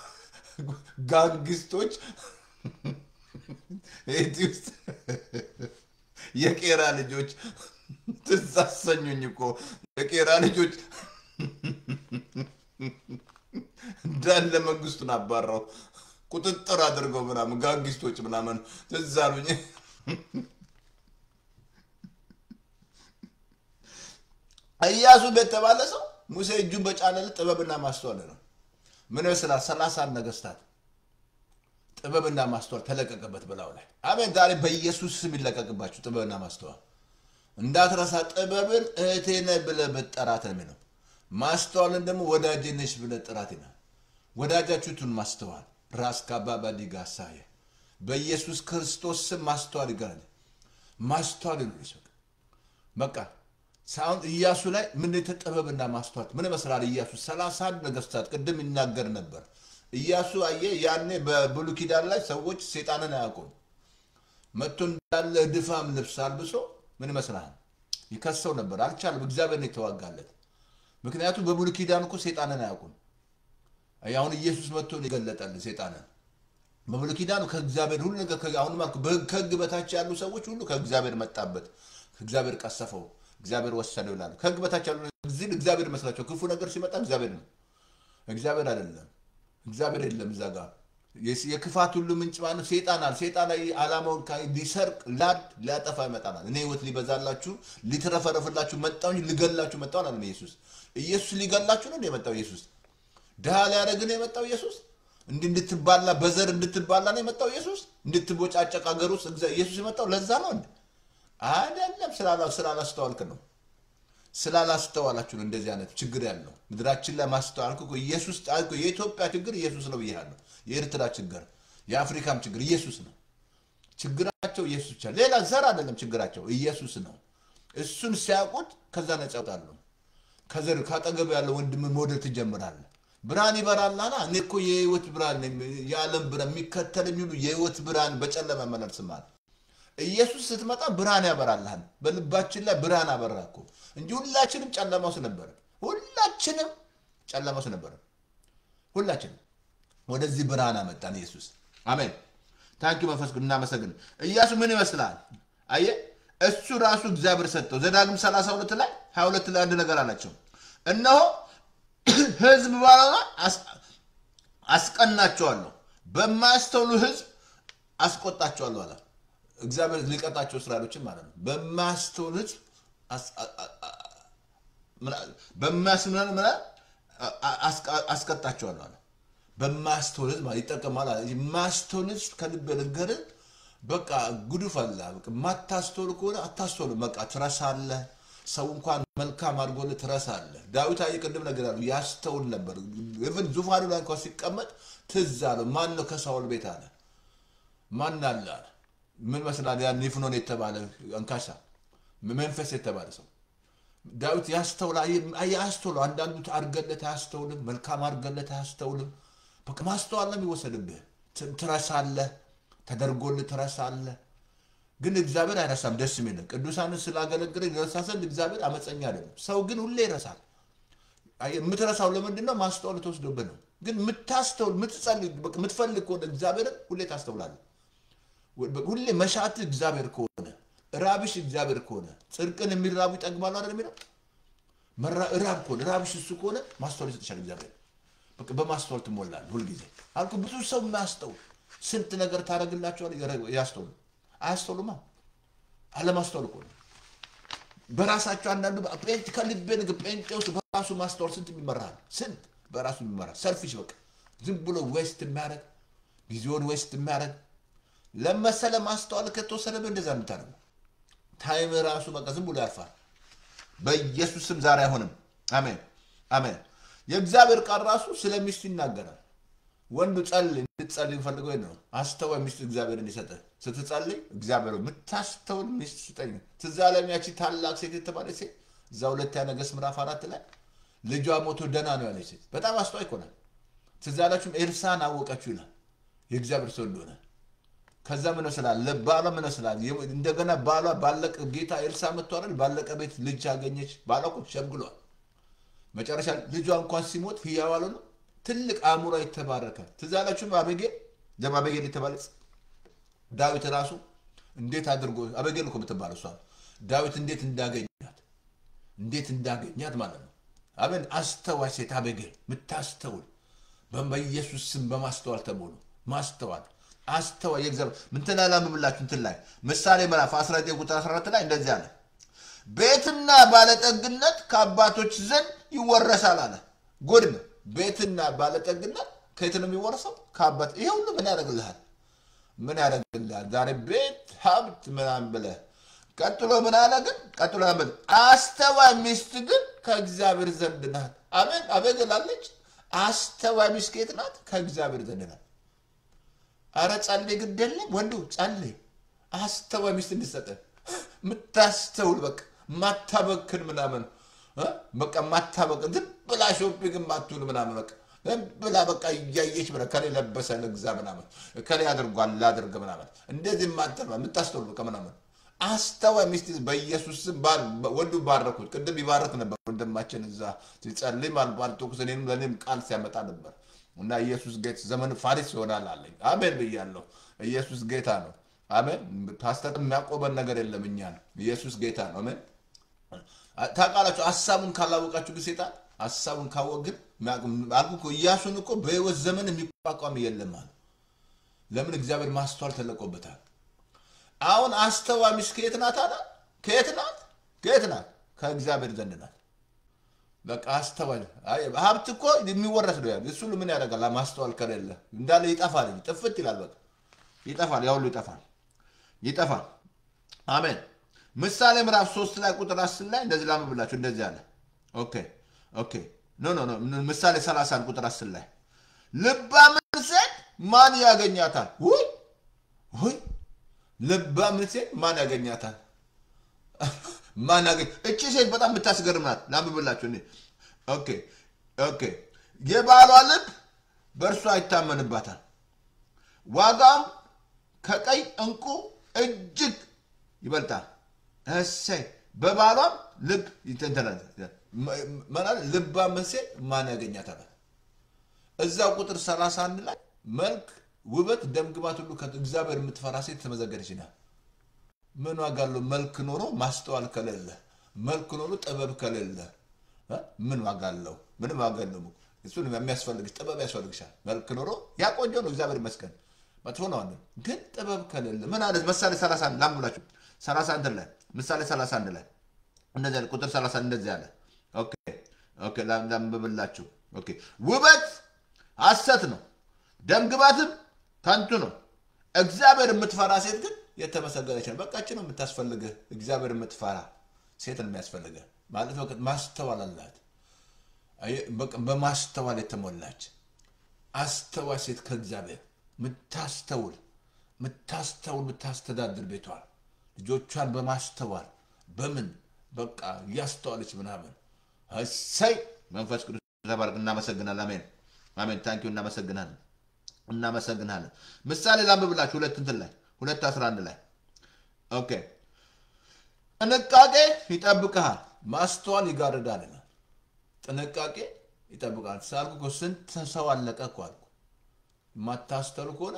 ጋንግስቶች ሄቲ ውስጥ የቄራ ልጆች ትዝ አሰኙኝ እኮ የቄራ ልጆች እንዳለ መንግስቱን አባረው ቁጥጥር አድርገው ምናምን ጋንጊስቶች ምናምን ትዝ አሉኝ። ኢያሱ የተባለ ሰው ሙሴ እጁን በጫነለት ጥበብና ማስተዋል ነው። ምን ይመስላል? ሰላሳን ነገስታት ጥበብና ማስተዋል ተለቀቀበት በላዩ ላይ። አሜን። ዛሬ በኢየሱስ ስም ይለቀቅባችሁ ጥበብና ማስተዋል። እንዳትረሳ ጥበብን እህቴ ነህ ብለህ ብትጠራት ነው የሚለው። ማስተዋልን ደግሞ ወዳጄ ነሽ ብለህ ጥራት ይላል። ወዳጃችሁቱን ማስተዋል ራስ ካባባ ዲጋሳየ በኢየሱስ ክርስቶስ ስም ማስተዋል ይገናል። ማስተዋል ይሉልሽ በቃ ሳሁን ኢያሱ ላይ ምን ጥበብና ማስተዋል ምን ይመስላል? ኢያሱ ሰላሳ አንድ ነገስታት ቅድም ይናገር ነበር። ኢያሱ አየ ያኔ በብሉይ ኪዳን ላይ ሰዎች ሴጣንን አያውቁም። መጥቶ እንዳለ ድፋም ልብስ አልብሶ ምን ይመስላል ይከሰው ነበር። አልቻለም። እግዚአብሔር ነው የተዋጋለት። ምክንያቱም በብሉይ ኪዳን እኮ ሴጣንን አያውቁም። አሁን ኢየሱስ መጥቶ ነው የገለጠልን ሴጣንን። በብሉይ ኪዳን ከእግዚአብሔር ሁሉ ነገር አሁን ከህግ በታች ያሉ ሰዎች ሁሉ ከእግዚአብሔር መጣበት፣ ከእግዚአብሔር ቀሰፈው፣ እግዚአብሔር ወሰደው ይላሉ። ከህግ በታች ያሉ እዚህ እግዚአብሔር መስላቸው ክፉ ነገር ሲመጣ እግዚአብሔር ነው፣ እግዚአብሔር አይደለም። እግዚአብሔር የለም እዛ ጋር የክፋት ሁሉ ምንጭ ማለት ሴጣናል። ሴጣን ዓላማውን ሊሰርቅ ላድ ሊያጠፋ ይመጣናል። እኔ ህይወት ሊበዛላችሁ ሊትረፈረፍላችሁ መጣሁ እንጂ ልገላችሁ መጣሁ አላለም ኢየሱስ። ኢየሱስ ሊገላችሁ ነው የመጣው ኢየሱስ። ድሃ ሊያደርግ ነው የመጣው ኢየሱስ። እንዲህ እንድትባላ በዘር እንድትባላ ነው የመጣው ኢየሱስ። እንድትቦጫጨቅ ሀገር ውስጥ ኢየሱስ የመጣው ለዛ ነው እንዴ? አይደለም። ስላላስተዋልክ ነው ስላላስተዋላችሁ ነው እንደዚህ አይነት ችግር ያለው ምድራችን ላይ ማስተዋልኩ እኮ ኢየሱስ ጣልኩ። የኢትዮጵያ ችግር ኢየሱስ ነው ብያለሁ። የኤርትራ ችግር፣ የአፍሪካም ችግር ኢየሱስ ነው። ችግራቸው ኢየሱስ ብቻ፣ ሌላ ዘር አይደለም። ችግራቸው ኢየሱስ ነው። እሱን ሲያውቁት ከዛ ነጻ ይወጣሉ። ከዘር ካጠገብ ያለው ወንድም መውደድ ትጀምራለህ። ብርሃን ይበራልና እኔ እኮ የህይወት ብርሃን ነኝ፣ የዓለም ብርሃን የሚከተለኝ ሁሉ የህይወት ብርሃን በጨለማ መለርስማል። ኢየሱስ ስትመጣ ብርሃን ያበራልሃል። በልባችን ላይ ብርሃን አበራ እኮ እንጂ ሁላችንም ጨለማ ውስጥ ነበረ። ሁላችንም ጨለማ ውስጥ ነበረ። ሁላችንም ወደዚህ ብርሃን አመጣን ኢየሱስ። አሜን። ታንኪ መንፈስ ቅዱስ እናመሰግን። ኢያሱ ምን ይመስላል? አየ እሱ ራሱ እግዚአብሔር ሰጠው። ዘዳግም 32 ላይ 22 ላይ አንድ ነገር አላቸው። እነሆ ህዝብ ባላ አስቀናቸዋለሁ፣ በማያስተውሉ ህዝብ አስቆጣቸዋለሁ አለ። እግዚአብሔር ሊቀጣቸው እስራኤሎችን ማለት ነው። በማያስተውል ህዝብ በማያስምናል ምና አስቀጣቸዋለሁ አለ። በማያስተውል ህዝብ ማለት ይጠቀማል አለ። የማያስተውል ህዝብ ከልብ ነገርን በቃ ጉዱፍ አለ። በቃ የማታስተውል ከሆነ አታስተውልም። በቃ ትረሳለህ። ሰው እንኳን መልካም አድርጎልህ ትረሳለህ። ዳዊት አየህ ቅድም ነገር አሉ ያስተውል ነበር። ኢቭን ዙፋኑ ላይ እንኳን ሲቀመጥ ትዝ አለው። ማን ነው ከሳውል ቤት አለ ማን አለ አለ ምን መስላል? ያ ኒፍኖን የተባለ አንካሳ መንፈስ የተባለ ሰው ዳዊት ያስተውላ ያስተውሉ። አንዳንዱ አድርገለት አያስተውልም፣ መልካም አድርገለት አያስተውልም። በቃ ማስተዋል ነው የሚወሰድብህ። ትረሳለህ፣ ተደርጎልህ ትረሳለህ። ግን እግዚአብሔር አይረሳም። ደስ የሚል ቅዱሳንን ስላገለግለ ይረሳ ዘንድ እግዚአብሔር አመፀኛ አይደለም። ሰው ግን ሁሌ ይረሳል። የምትረሳው ለምንድን ነው? ማስተዋል ተወስዶብህ ነው። ግን የምታስተውል የምትጸልይ የምትፈልግ ከሆነ እግዚአብሔርን ሁሌ ታስተውላለህ። ሁሌ መሻት እግዚአብሔር ከሆነ ራብሽ እግዚአብሔር ከሆነ ጽድቅን የሚራቡ ይጠግባሉ አይደል የሚለው ራብ ከሆነ ራብሽ እሱ ከሆነ ማስተዋል ይሰጥሻል እግዚአብሔር በቃ በማስተዋል ትሞላል ሁልጊዜ አልኩ ብዙ ሰው የማያስተውል ስንት ነገር ታደረግላቸዋል ያስተውሉ አያስተውሉማ አለማስተዋል እኮ ነው በራሳቸው አንዳንዱ ጴንጤ ከልቤ ንግ ጴንጤ ውስጥ በራሱ ማስተዋል ስንት የሚመራል ስንት በራሱ የሚመራ ሰልፊሽ በቃ ዝም ብሎ ዌስት የሚያደረግ ጊዜውን ዌስት የሚያደረግ ለመሰለ ማስተዋል ከተወሰደብህ እንደዛ የምታደርገው ታይም ራሱ በቃ ዝም ብሎ ያልፋል። በኢየሱስ ስም ዛሬ አይሆንም። አሜን አሜን። የእግዚአብሔር ቃል ራሱ ስለ ሚስት ይናገራል። ወንዱ ጸልይ እንድትጸልይ ፈልገው ነው። አስተዋይ ሚስት እግዚአብሔር እንዲሰጥህ ስትጸልይ እግዚአብሔር የምታስተውል ሚስት ስጠኝ። ትዝ አለኝ ያቺ ታላቅ ሴት የተባለች ሴት እዛ ሁለተኛ ነገሥት ምዕራፍ አራት ላይ ልጇ ሞቶ ደህና ነው ያለች ሴት በጣም አስተዋይ እኮ ናት። ትዝ አላችሁም? ኤልሳን አወቀችው ይላል የእግዚአብሔር ሰው እንደሆነ ከዛ ምን ስላል ባሏ ምን ስላል እንደገና ባሏ ባለቀ ጌታ ኤልሳ መጥቶ አይደል ባለቀ ቤት ልጅ አገኘች። ባሏ እኮ ሸምግሏል። መጨረሻ ልጇ እንኳን ሲሞት ህያው አልሆነም። ትልቅ አእምሯ የተባረከ ትዝ አላችሁም? አቤጌል ደም አቤጌል የተባለች ዳዊት ራሱ እንዴት አድርጎ አቤጌል እኮ የምትባለው እሷ ዳዊት እንዴት እንዳገኛት እንዴት እንዳገኛት ማለት ነው። አሜን። አስተዋይ ሴት አቤጌል የምታስተውል በኢየሱስ ስም በማስተዋል ተሞሉ። ማስተዋል አስተዋይ የእግዚአብሔር ምንትን አላምምላችሁ እንትን ላይ ምሳሌ ምዕራፍ 19 ቁጥር 14 ላይ እንደዚህ አለ። ቤትና ባለጠግነት ከአባቶች ዘንድ ይወረሳል አለ። ጉድ ነው። ቤትና ባለጠግነት ከየት ነው የሚወረሰው? ከአባት። ይሄ ሁሉ ምን ያደርግልሃል? ምን ያደርግልሃል? ዛሬ ቤት ሀብት ምናምን ብለህ ቀጥሎ ምን አለ ግን? ቀጥሎ ምን አስተዋይ ሚስት ግን ከእግዚአብሔር ዘንድ ናት። አሜን አቤት ላለች አስተዋይ ሚስት ከየት ናት? ከእግዚአብሔር ዘንድ ናት። አረ ጸልይ፣ ግድ የለም ወንዱ ጸልይ። አስተዋይ ሚስት እንዲሰጠን የምታስተውል በቃ ማታበክን ምናምን እ በቃ ማታበክን ዝም ብላ ሾፒንግ ማትውል ምናምን በቃ ዝም ብላ በቃ እያየች ምናምን ከሌ ለበሰ ልግዛ ምናምን ከሌ አድርጓል ላድርግ ምናምን እንደዚህ ማተር የምታስተውል በቃ ምናምን አስተዋይ ሚስት በኢየሱስ ስም ባር- ወንዱ ባረኩት። ቅድም ይባረክ ነበር ወንድማችን እዛ ሲጸልይ ባልባልቶኩስ እኔንም ለእኔም ቃል ሲያመጣ ነበር እና ኢየሱስ ጌታ ዘመን ፋሪስ ይሆናል አለኝ። አሜን ብያለሁ። ኢየሱስ ጌታ ነው። አሜን። ፓስተር የሚያቆመን ነገር የለም። እኛ ነው ኢየሱስ ጌታ ነው። አሜን። ታውቃላችሁ፣ ሀሳቡን ካላወቃችሁ ግን ሴጣን ሀሳቡን ካወቅ ግን አልኩ እኮ ኢያሱን እኮ በህይወት ዘመን የሚቋቋም የለም አለ። ለምን? እግዚአብሔር ማስተዋል ተለቆበታል። አሁን አስተዋይ ሚስት ከየት ናት አለ? ከየት ናት? ከየት ናት? ከእግዚአብሔር ዘንድ ናት። በቃ አስተዋይ አይ፣ ሀብት እኮ የሚወረስ ነው። ያለ እሱ ምን ያደርጋል? ማስተዋል ከሌለ እንዳለ ይጠፋል፣ ጥፍት ይላል። በቃ ይጠፋል፣ ያ ሁሉ ይጠፋል፣ ይጠፋል። አሜን። ምሳሌ ምዕራፍ ሶስት ላይ ቁጥር አስር ላይ እንደዚህ ላምብላችሁ እንደዚህ አለ። ኦኬ ኦኬ ኖ ኖ ኖ ምሳሌ 30 ቁጥር አስር ላይ ልባምን ሴት ማን ያገኛታል? ውይ ውይ ልባምን ሴት ማን ያገኛታል? ማን ያገኝ? እቺ ሴት በጣም የምታስገርም ናት። ላምብላችሁ እኔ ኦኬ ኦኬ የባሏ ልብ በእርሷ ይታመንባታል፣ ዋጋም ከቀይ እንቁ እጅግ ይበልጣል። እሰይ በባሏም ልብ ይተንተናል። ልባም ሴት ማን ያገኛታል? እዛው ቁጥር 31 ላይ መልክ፣ ውበት፣ ደምግባት ሁሉ ከእግዚአብሔር የምትፈራ ሴት ተመዘገደች ይላል። ምን ዋጋ አለው? መልክ ኖሮ ማስተዋል ከሌለ፣ መልክ ኖሮ ጥበብ ከሌለ እ ምን ዋጋ አለው? ምንም ዋጋ የለውም። እሱን የሚያስፈልግሽ ጥበብ ያስፈልግሻል። መልክ ኖሮ ያ ቆንጆ ነው፣ እግዚአብሔር ይመስገን። መጥፎ ነው አንዱ ግን ጥበብ ከሌለ ምን አለ? ምሳሌ 31 ላምብላችሁ 31 ላይ ምሳሌ 31 ላይ እንደዚህ አለ። ቁጥር 30 እንደዚህ አለ። ኦኬ ኦኬ ላምብላችሁ። ኦኬ ውበት ሐሰት ነው፣ ደምግባትም ከንቱ ነው። እግዚአብሔር የምትፈራ ሴት ግን የተመሰገነች ነው። በቃች ነው የምታስፈልግህ። እግዚአብሔር የምትፈራ ሴት ነው የሚያስፈልግህ ማለት በቃ ማስተዋል አላት። አየህ፣ በቃ በማስተዋል የተሞላች አስተዋይ ሴት ከእግዚአብሔር ምታስተውል ምታስተውል ምታስተዳድር ቤቷን ልጆቿን በማስተዋል በምን በቃ እያስተዋለች ምናምን እሰይ መንፈስ ቅዱስ ተባረክ። እናመሰግናለን። አሜን አሜን። ታንኪዩ እናመሰግናለን እናመሰግናለን። ምሳሌ ላንብብላችሁ ሁለት እንትን ላይ ሁለት አስራ አንድ ላይ ኦኬ ጥንቃቄ ይጠብቅሃል፣ ማስተዋል ይጋርዳል ይላል። ጥንቃቄ ይጠብቃል። ሳልኩ እኮ ስንት ሰው አለቀ እኮ አልኩ። የማታስተውል ከሆነ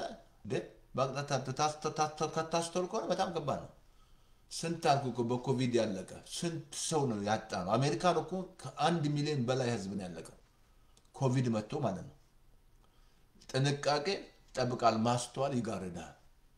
ከታስተውል ከሆነ በጣም ከባድ ነው። ስንት አልኩ እኮ በኮቪድ ያለቀ ስንት ሰው ነው ያጣ ነው። አሜሪካን እኮ ከአንድ ሚሊዮን በላይ ህዝብ ነው ያለቀው ኮቪድ መጥቶ ማለት ነው። ጥንቃቄ ይጠብቃል፣ ማስተዋል ይጋርዳል።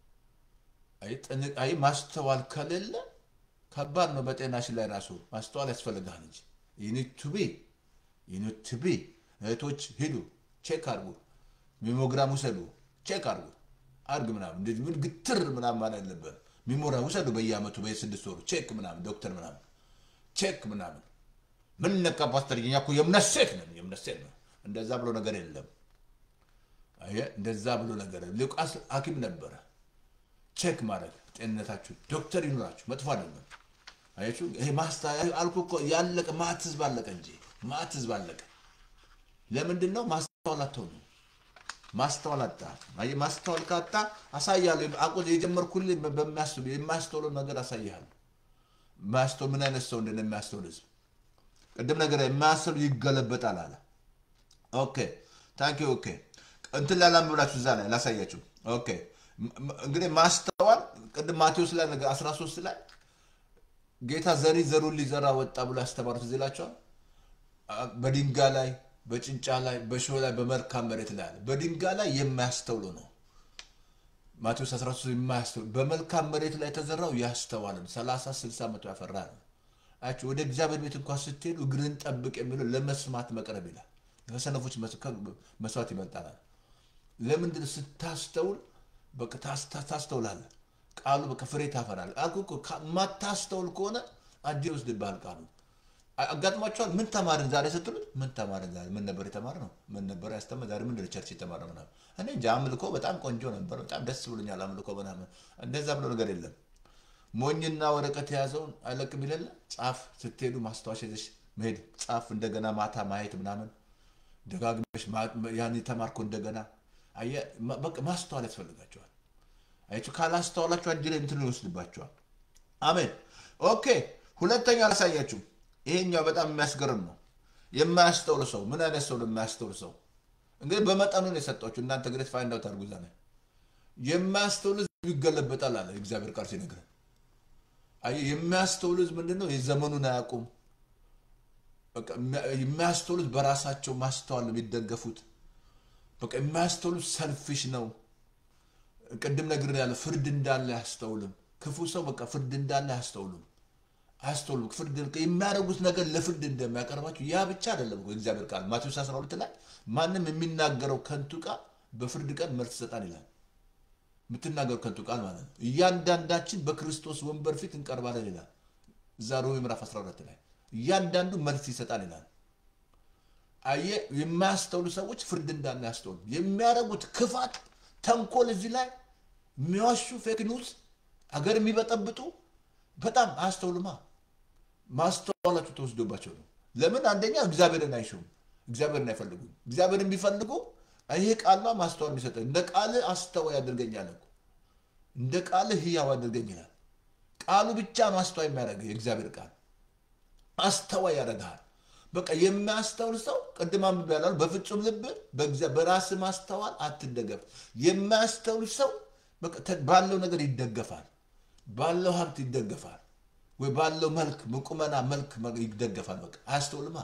አይ ማስተዋል ከሌለ ከባድ ነው። በጤናሽ ላይ ራሱ ማስተዋል ያስፈልጋል እንጂ ዩኒቱቢ ዩኒቱቢ እህቶች ሂዱ ቼክ አርጉ፣ ሚሞግራም ውሰዱ፣ ቼክ አርጉ አርግ ምናምን እንደዚህ ምን ግትር ምናምን ማለት አለበት። ሚሞራ ውሰዱ በየአመቱ በየስድስት ወሩ ቼክ ምናምን ዶክተር ምናምን ቼክ ምናምን ምን ነካ ፓስተር፣ እኛ እኮ የእምነት ሴት ነን የእምነት ሴት ነው። እንደዛ ብሎ ነገር የለም። አየህ እንደዛ ብሎ ነገር ሉቃስ ሐኪም ነበረ። ቼክ ማድረግ ጤንነታችሁ ዶክተር ይኑራችሁ መጥፎ አይደለም። አያችሁ ይሄ ማስታ አልኩ እኮ ያለቀ ማት ህዝብ አለቀ እንጂ ማት ህዝብ አለቀ። ለምንድን ነው ማስተዋል አትሆኑ? ማስተዋል አጣ። አየህ ማስተዋል ካጣ አሳያለሁ። አቁ የጀመርኩልህ በሚያስተውል የማያስተውለው ነገር አሳይሃለሁ። ማስተውል ምን አይነት ሰው እንደሆነ የሚያስተውል ህዝብ ቅድም ነገር የማያስተውል ይገለበጣል አለ። ኦኬ ታንኪ ኦኬ እንትን ላይ ላምብላችሁ እዛ ላይ ላሳያችሁ። ኦኬ እንግዲህ ማስተዋል ቅድም ማቴዎስ ላይ ነገር 13 ላይ ጌታ ዘሪ ዘሩን ሊዘራ ወጣ ብሎ ያስተማሩት እዚህ ይላቸዋል። በድንጋይ ላይ በጭንጫ ላይ በእሾህ ላይ በመልካም መሬት ላይ አለ። በድንጋይ ላይ የማያስተውሉ ነው። ማቴዎስ 13 የማያስተውሉ በመልካም መሬት ላይ የተዘራው ያስተዋልን 30 60 መቶ ያፈራ ነው። አያችሁ ወደ እግዚአብሔር ቤት እንኳን ስትሄዱ እግርን ጠብቅ የሚለው ለመስማት መቅረብ ይላል። ከሰነፎች መስዋዕት ይበልጣል። ለምንድን ስታስተውል በቃ ታስተውላለህ። ቃሉ በቃ ፍሬ ታፈራል። አልኩህ እኮ ማታስተውል ከሆነ አጅ ይወስድብሃል ቃሉ። አጋጥሟቸዋል። ምን ተማርን ዛሬ ስትሉት ምን ተማርን ዛሬ ምን ነበር የተማርነው? ምን ነበር ያስተማር ዛሬ ምንድን ነው ቸርች የተማርነው ምናምን። እኔ እንጃ አምልኮ በጣም ቆንጆ ነበር፣ በጣም ደስ ብሎኛል አምልኮ ምናምን። እንደዛ ብሎ ነገር የለም። ሞኝና ወረቀት የያዘውን አይለቅም ይለለ ጻፍ ስትሄዱ ማስታወሻ ይዘሽ መሄድ ጻፍ፣ እንደገና ማታ ማየት ምናምን ደጋግመሽ ያን የተማርኮ እንደገና አየህ፣ በቃ ማስተዋል ያስፈልጋቸዋል። አያችሁ፣ ካላስተዋላችሁ እጅ ላይ እንትን ይወስድባቸዋል። አሜን። ኦኬ፣ ሁለተኛ አላሳያችሁ። ይሄኛው በጣም የሚያስገርም ነው። የማያስተውል ሰው ምን አይነት ሰው ነው? የማያስተውል ሰው እንግዲህ በመጠኑ ነው የሰጧችሁ። እናንተ ግሬት ፋይንድ አውት አድርጉ። እዛ ላይ የማያስተውል ህዝብ ይገለበጣል አለ እግዚአብሔር ቃል ሲነግረን። አየህ፣ የሚያስተውል ህዝብ ምንድን ነው? የዘመኑን አያውቁም። የሚያስተውሉት በራሳቸው ማስተዋል ነው የሚደገፉት። በቃ የሚያስተውሉት ሰልፊሽ ነው። ቅድም ነግር ያለ ፍርድ እንዳለ አያስተውልም። ክፉ ሰው በቃ ፍርድ እንዳለ አያስተውልም አያስተውልም። ፍርድ የሚያደርጉት ነገር ለፍርድ እንደሚያቀርባቸው ያ ብቻ አይደለም እኮ እግዚአብሔር ቃል ማቴዎስ 12 ላይ ማንም የሚናገረው ከንቱ ቃል በፍርድ ቀን መልስ ይሰጣል ይላል። የምትናገረው ከንቱ ቃል ማለት ነው። እያንዳንዳችን በክርስቶስ ወንበር ፊት እንቀርባለን ይላል። እዛ ሮሜ ምዕራፍ 12 ላይ እያንዳንዱ መልስ ይሰጣል ይላል። አየ የማያስተውሉ ሰዎች ፍርድ እንዳለ ያስተውሉ። የሚያደርጉት ክፋት፣ ተንኮል እዚህ ላይ የሚዋሹ ፌክ ኒውስ፣ አገር የሚበጠብጡ በጣም አያስተውሉማ። ማስተዋላቸው ተወስዶባቸው ነው። ለምን? አንደኛ እግዚአብሔርን አይሹም፣ እግዚአብሔርን አይፈልጉም። እግዚአብሔርን ቢፈልጉ ይሄ ቃሏ ማስተዋል የሚሰጠ እንደ ቃል አስተዋይ ያደርገኛል እኮ እንደ ቃል ህያው ያደርገኝ ይላል። ቃሉ ብቻ ነው አስተዋይ የሚያደርገው የእግዚአብሔር ቃል አስተዋይ ያደርግሃል። በቃ የሚያስተውል ሰው ቅድም አንብቤ ያላሉ በፍጹም ልብ በራስ ማስተዋል አትደገፍ። የሚያስተውል ሰው ባለው ነገር ይደገፋል፣ ባለው ሀብት ይደገፋል፣ ወይ ባለው መልክ ቁመና መልክ ይደገፋል። በቃ አያስተውልማ።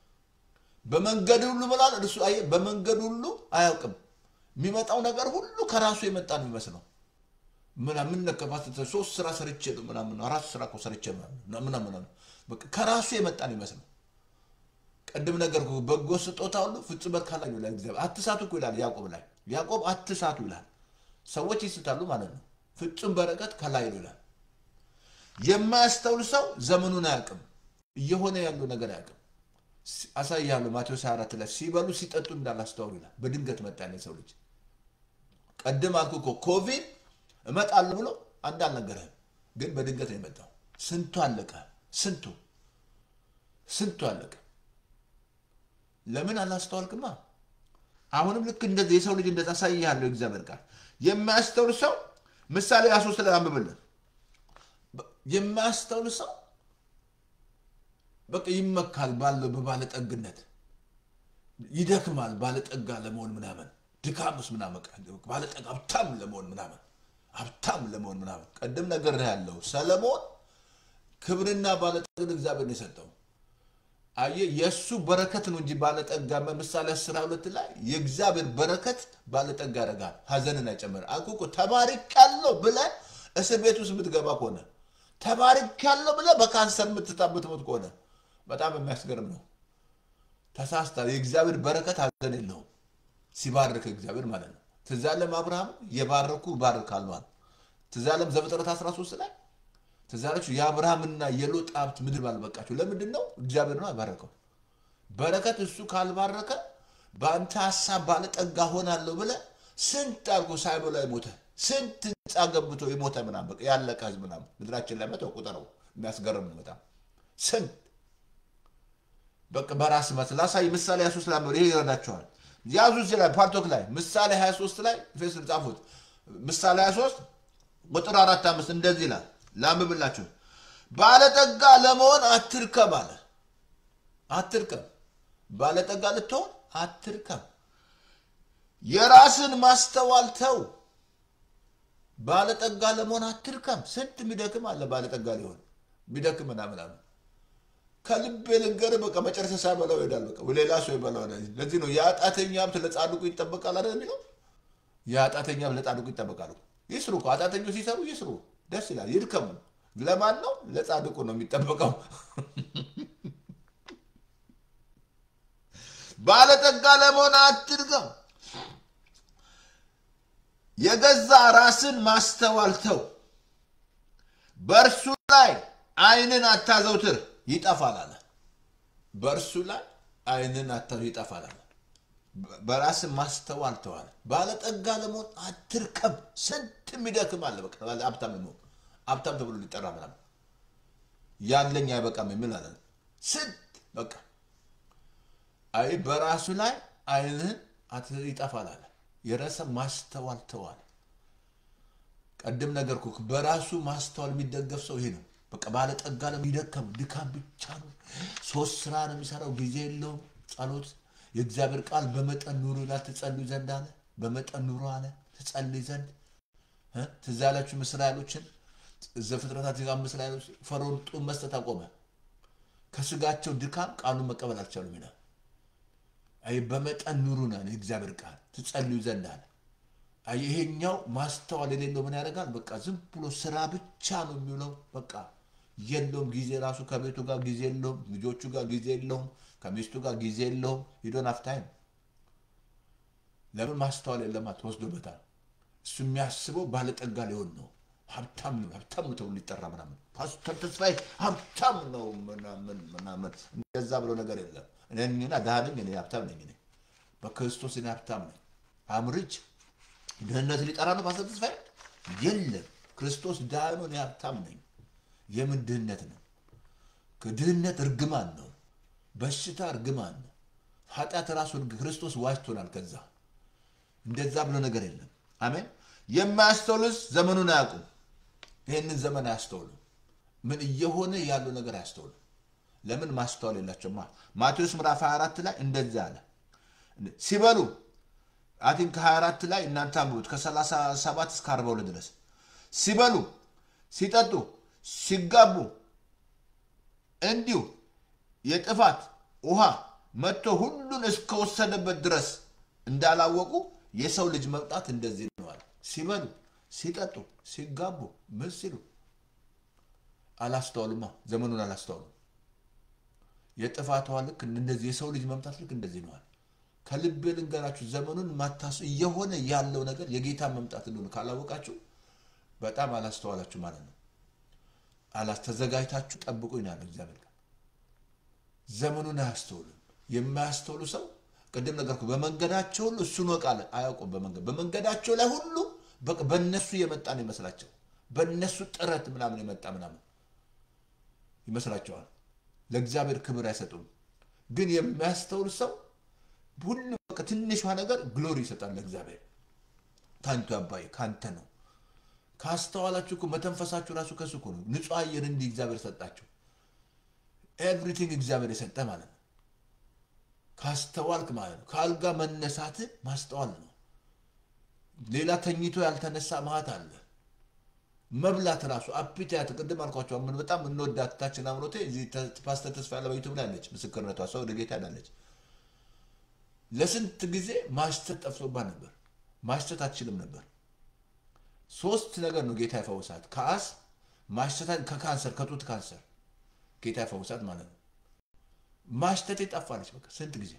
በመንገድ ሁሉ ብሏል እርሱ አየህ፣ በመንገድ ሁሉ አያውቅም። የሚመጣው ነገር ሁሉ ከራሱ የመጣ ነው የሚመስለው ምናምን ነከፋት ሶስት ስራ ሰርቼ ነው ምናምን አራት ስራ እኮ ሰርቼ ምናምን ከራሱ የመጣ ነው ይመስለው። ቅድም ነገር በጎ ስጦታ ሁሉ ፍጹም ካላዩ ይላል እግዚአብሔር። አትሳቱ እኮ ይላል ያዕቆብ ላይ ያዕቆብ አትሳቱ ይላል። ሰዎች ይስታሉ ማለት ነው። ፍጹም በረከት ከላይ ነው ይላል። የማያስተውል ሰው ዘመኑን አያውቅም፣ እየሆነ ያለው ነገር አያውቅም። አሳያለሁ ማቴዎስ 24 ላይ ሲበሉ ሲጠጡ እንዳላስተዋሉ ይላል። በድንገት መጣ ሰው ልጅ። ቅድም አልኩ እኮ ኮቪድ እመጣለሁ ብሎ አንድ አልነገረህም፣ ግን በድንገት ነው የመጣው። ስንቱ አለቀ፣ ስንቱ ስንቱ አለቀ። ለምን አላስተዋልክማ? አሁንም ልክ እንደዚህ የሰው ልጅ እንደዛ አሳይሃለሁ። እግዚአብሔር ቃል የማያስተውል ሰው ምሳሌ ሶስት ላይ አንብብልን። የማያስተውል ሰው በቃ ይመካል ባለው በባለጠግነት ይደክማል፣ ባለጠጋ ለመሆን ምናምን ድካምስ ምናምን ባለጠጋ ሀብታም ለመሆን ምናምን ሀብታም ለመሆን ምናምን ቀደም ነገር ያለው ሰለሞን ክብርና ባለጠግን እግዚአብሔር ነው የሰጠው። አየህ የእሱ በረከት ነው እንጂ ባለጠጋ ምሳሌ አስራ ሁለት ላይ የእግዚአብሔር በረከት ባለጠጋ ያደርጋል፣ ሀዘንን አይጨምር። አልኩ እኮ ተባርኬያለሁ ብለህ እስር ቤት ውስጥ የምትገባ ከሆነ ተባርኬያለሁ ብለህ በካንሰር የምትታበት ሞት ከሆነ በጣም የሚያስገርም ነው። ተሳስታል። የእግዚአብሔር በረከት ሀዘን የለውም ሲባርክ እግዚአብሔር ማለት ነው። ትዝ አለም አብርሃም የባረኩ ባርካለሁ አለ። ትዝ አለም ዘፍጥረት 13 ላይ ትዝ አላችሁ የአብርሃምና የሎጥ ሀብት ምድር ባልበቃቸው ለምንድን ነው? እግዚአብሔር ነው ያባረከው። በረከት እሱ ካልባረከ በአንተ ሀሳብ ባለጠጋ ሆናለሁ ብለህ ስንት አልኮ ሳይበላ የሞተ ስንት ህንፃ ገንብቶ የሞተ ምናምን በቃ ያለቀ ህዝብ ምናምን ምድራችን ላይ መተው ቁጥረው የሚያስገርም ነው በጣም ስንት በቃ በራስ መት ላሳይ ምሳሌ 23 ላይ ይሄ ይረዳቸዋል። ያዙ እዚህ ላይ ፓርቶክ ላይ ምሳሌ 23 ላይ ፌስ ጻፉት። ምሳሌ 23 ቁጥር አራት አምስት እንደዚህ ይላል ላምብላችሁ ባለጠጋ ለመሆን አትርከም አለ። አትርከም ባለጠጋ ልትሆን አትርከም። የራስን ማስተዋል ተው። ባለጠጋ ለመሆን አትርከም። ስንት የሚደክም አለ ባለጠጋ ሊሆን የሚደክም ምናምን ከልብ ልንገርህ፣ በቃ መጨረሻ ሳይበላው ይሄዳል። በቃ ሌላ ሰው ይበላው። ለዚህ ነው የአጣተኛ ሀብት ለጻድቁ ይጠበቃል አይደል የሚለው። የአጣተኛ ሀብት ለጻድቁ ይጠበቃል። ይስሩ እኮ አጣተኞች ሲሰሩ ይስሩ፣ ደስ ይላል። ይድከሙ፣ ለማን ነው? ለጻድቁ ነው የሚጠበቀው። ባለጠጋ ለመሆን አትድገም። የገዛ ራስን ማስተዋል ተው። በእርሱ ላይ ዓይንን አታዘውትር ይጠፋል አለ። በእርሱ ላይ ዓይንን አታዘው ይጠፋል አለ። በራስን ማስተዋል ተዋለ። ባለጠጋ ለመሆን አትርከብ። ስንት የሚደክም አለ። በቃ ሀብታም ነው ሀብታም ተብሎ ሊጠራ ምናምን ያለኝ አይበቃም የሚል አለ። ስንት በቃ አይ በራሱ ላይ ዓይንህን ይጠፋል አለ። የራስ ማስተዋል ተዋል። ቀድም ነገርኩ። በራሱ ማስተዋል የሚደገፍ ሰው ይሄ ነው። በቃ ባለጠጋ ለሚደከም ድካም ብቻ ነው። ሶስት ስራ ነው የሚሰራው። ጊዜ የለውም። ጸሎት የእግዚአብሔር ቃል በመጠን ኑሩ ይላል። ትጸልዩ ዘንድ አለ። በመጠን ኑሩ አለ። ትጸልይ ዘንድ ትዝ ያላችሁ እስራኤሎችን ዘፍጥረታት አምስት ላይ ፈርዖን ጡት መስጠት አቆመ። ከስጋቸው ድካም ቃሉን መቀበል አልቻሉም ይላል። አይ በመጠን ኑሩ ነው የእግዚአብሔር ቃል ትጸልዩ ዘንድ አለ። አይ ይሄኛው ማስተዋል የሌለው ምን ያደርጋል? በቃ ዝም ብሎ ስራ ብቻ ነው የሚውለው። በቃ የለውም ጊዜ ራሱ ከቤቱ ጋር ጊዜ የለውም፣ ልጆቹ ጋር ጊዜ የለውም፣ ከሚስቱ ጋር ጊዜ የለውም። ሂዶን አፍታይም ለምን ማስተዋል የለማ ተወስዶበታል። እሱ የሚያስበው ባለጠጋ ሊሆን ነው። ሀብታም ነው ሀብታም ነው ተብሎ ሊጠራ ምናምን ፓስተር ተስፋዬ ሀብታም ነው ምናምን ምናምን እንደዛ ብሎ ነገር የለም። እኔና ድሃ ነኝ እኔ ሀብታም ነኝ እኔ በክርስቶስ እኔ ሀብታም ነኝ። አምርጅ ድህነት ሊጠራ ነው ፓስተር ተስፋዬ የለም። ክርስቶስ ድሃ ነው እኔ ሀብታም ነኝ። የምን ድህነት ነው? ድህነት እርግማን ነው። በሽታ እርግማን ነው። ኃጢአት ራሱ ክርስቶስ ዋጅቶናል። ከዛ እንደዛ ብሎ ነገር የለም። አሜን። የማያስተውሉስ ዘመኑን አያውቁም። ይህንን ዘመን አያስተውሉ። ምን እየሆነ ያለው ነገር አያስተውሉ። ለምን ማስተዋል የላቸውማ። ማቴዎስ ምዕራፍ 24 ላይ እንደዚህ አለ። ሲበሉ አቲን ከ24 ላይ እናንተ አንብቡት ከ37 እስከ 42 ድረስ ሲበሉ ሲጠጡ ሲጋቡ እንዲሁ የጥፋት ውሃ መጥቶ ሁሉን እስከወሰደበት ድረስ እንዳላወቁ የሰው ልጅ መምጣት እንደዚህ ነዋል። ሲበሉ ሲጠጡ ሲጋቡ ምን ሲሉ አላስተዋሉማ። ዘመኑን አላስተዋሉ። የጥፋት ውሃ ልክ እንደዚህ የሰው ልጅ መምጣት ልክ እንደዚህ ነዋል። ከልቤ ልንገራችሁ ዘመኑን ማታስ እየሆነ ያለው ነገር የጌታ መምጣት እንደሆነ ካላወቃችሁ በጣም አላስተዋላችሁ ማለት ነው። አላስ ተዘጋጅታችሁ ጠብቁ ይናል እግዚአብሔር ቃል። ዘመኑን አያስተውልም። የማያስተውሉ ሰው ቅድም ነገርኩ። በመንገዳቸው ሁሉ እሱን ወቃለ አያውቁም። በመንገድ በመንገዳቸው ላይ ሁሉ በእነሱ የመጣ ነው ይመስላቸው። በእነሱ ጥረት ምናምን የመጣ ምናምን ይመስላቸዋል። ለእግዚአብሔር ክብር አይሰጡም። ግን የሚያስተውል ሰው ሁሉ በቃ ትንሿ ነገር ግሎሪ ይሰጣል ለእግዚአብሔር። ታንቱ አባይ ካንተ ነው። ካስተዋላችሁ እኮ መተንፈሳችሁ ራሱ ከሱ እኮ ነው። ንጹህ አየር እንዲህ እግዚአብሔር ሰጣችሁ። ኤቭሪቲንግ እግዚአብሔር የሰጠ ማለት ነው። ካስተዋልክ ማለት ነው። ከአልጋ መነሳት ማስተዋል ነው። ሌላ ተኝቶ ያልተነሳ ማት አለ። መብላት ራሱ አፒታያት ቅድም አልኳቸው። ምን በጣም እንወዳት ታችን አምሮቴ እዚህ ፓስተር ተስፋ ያለ በዩቱብ ላይ አለች። ምስክርነቷ ሰው ወደ ጌታ ሄዳለች። ለስንት ጊዜ ማሽተት ጠፍቶባት ነበር። ማሽተት አትችልም ነበር። ሶስት ነገር ነው ጌታ የፈውሳት። ከአስ ማሽተት፣ ከካንሰር ከጡት ካንሰር ጌታ የፈውሳት ማለት ነው። ማሽተት ጠፋለች። በቃ ስንት ጊዜ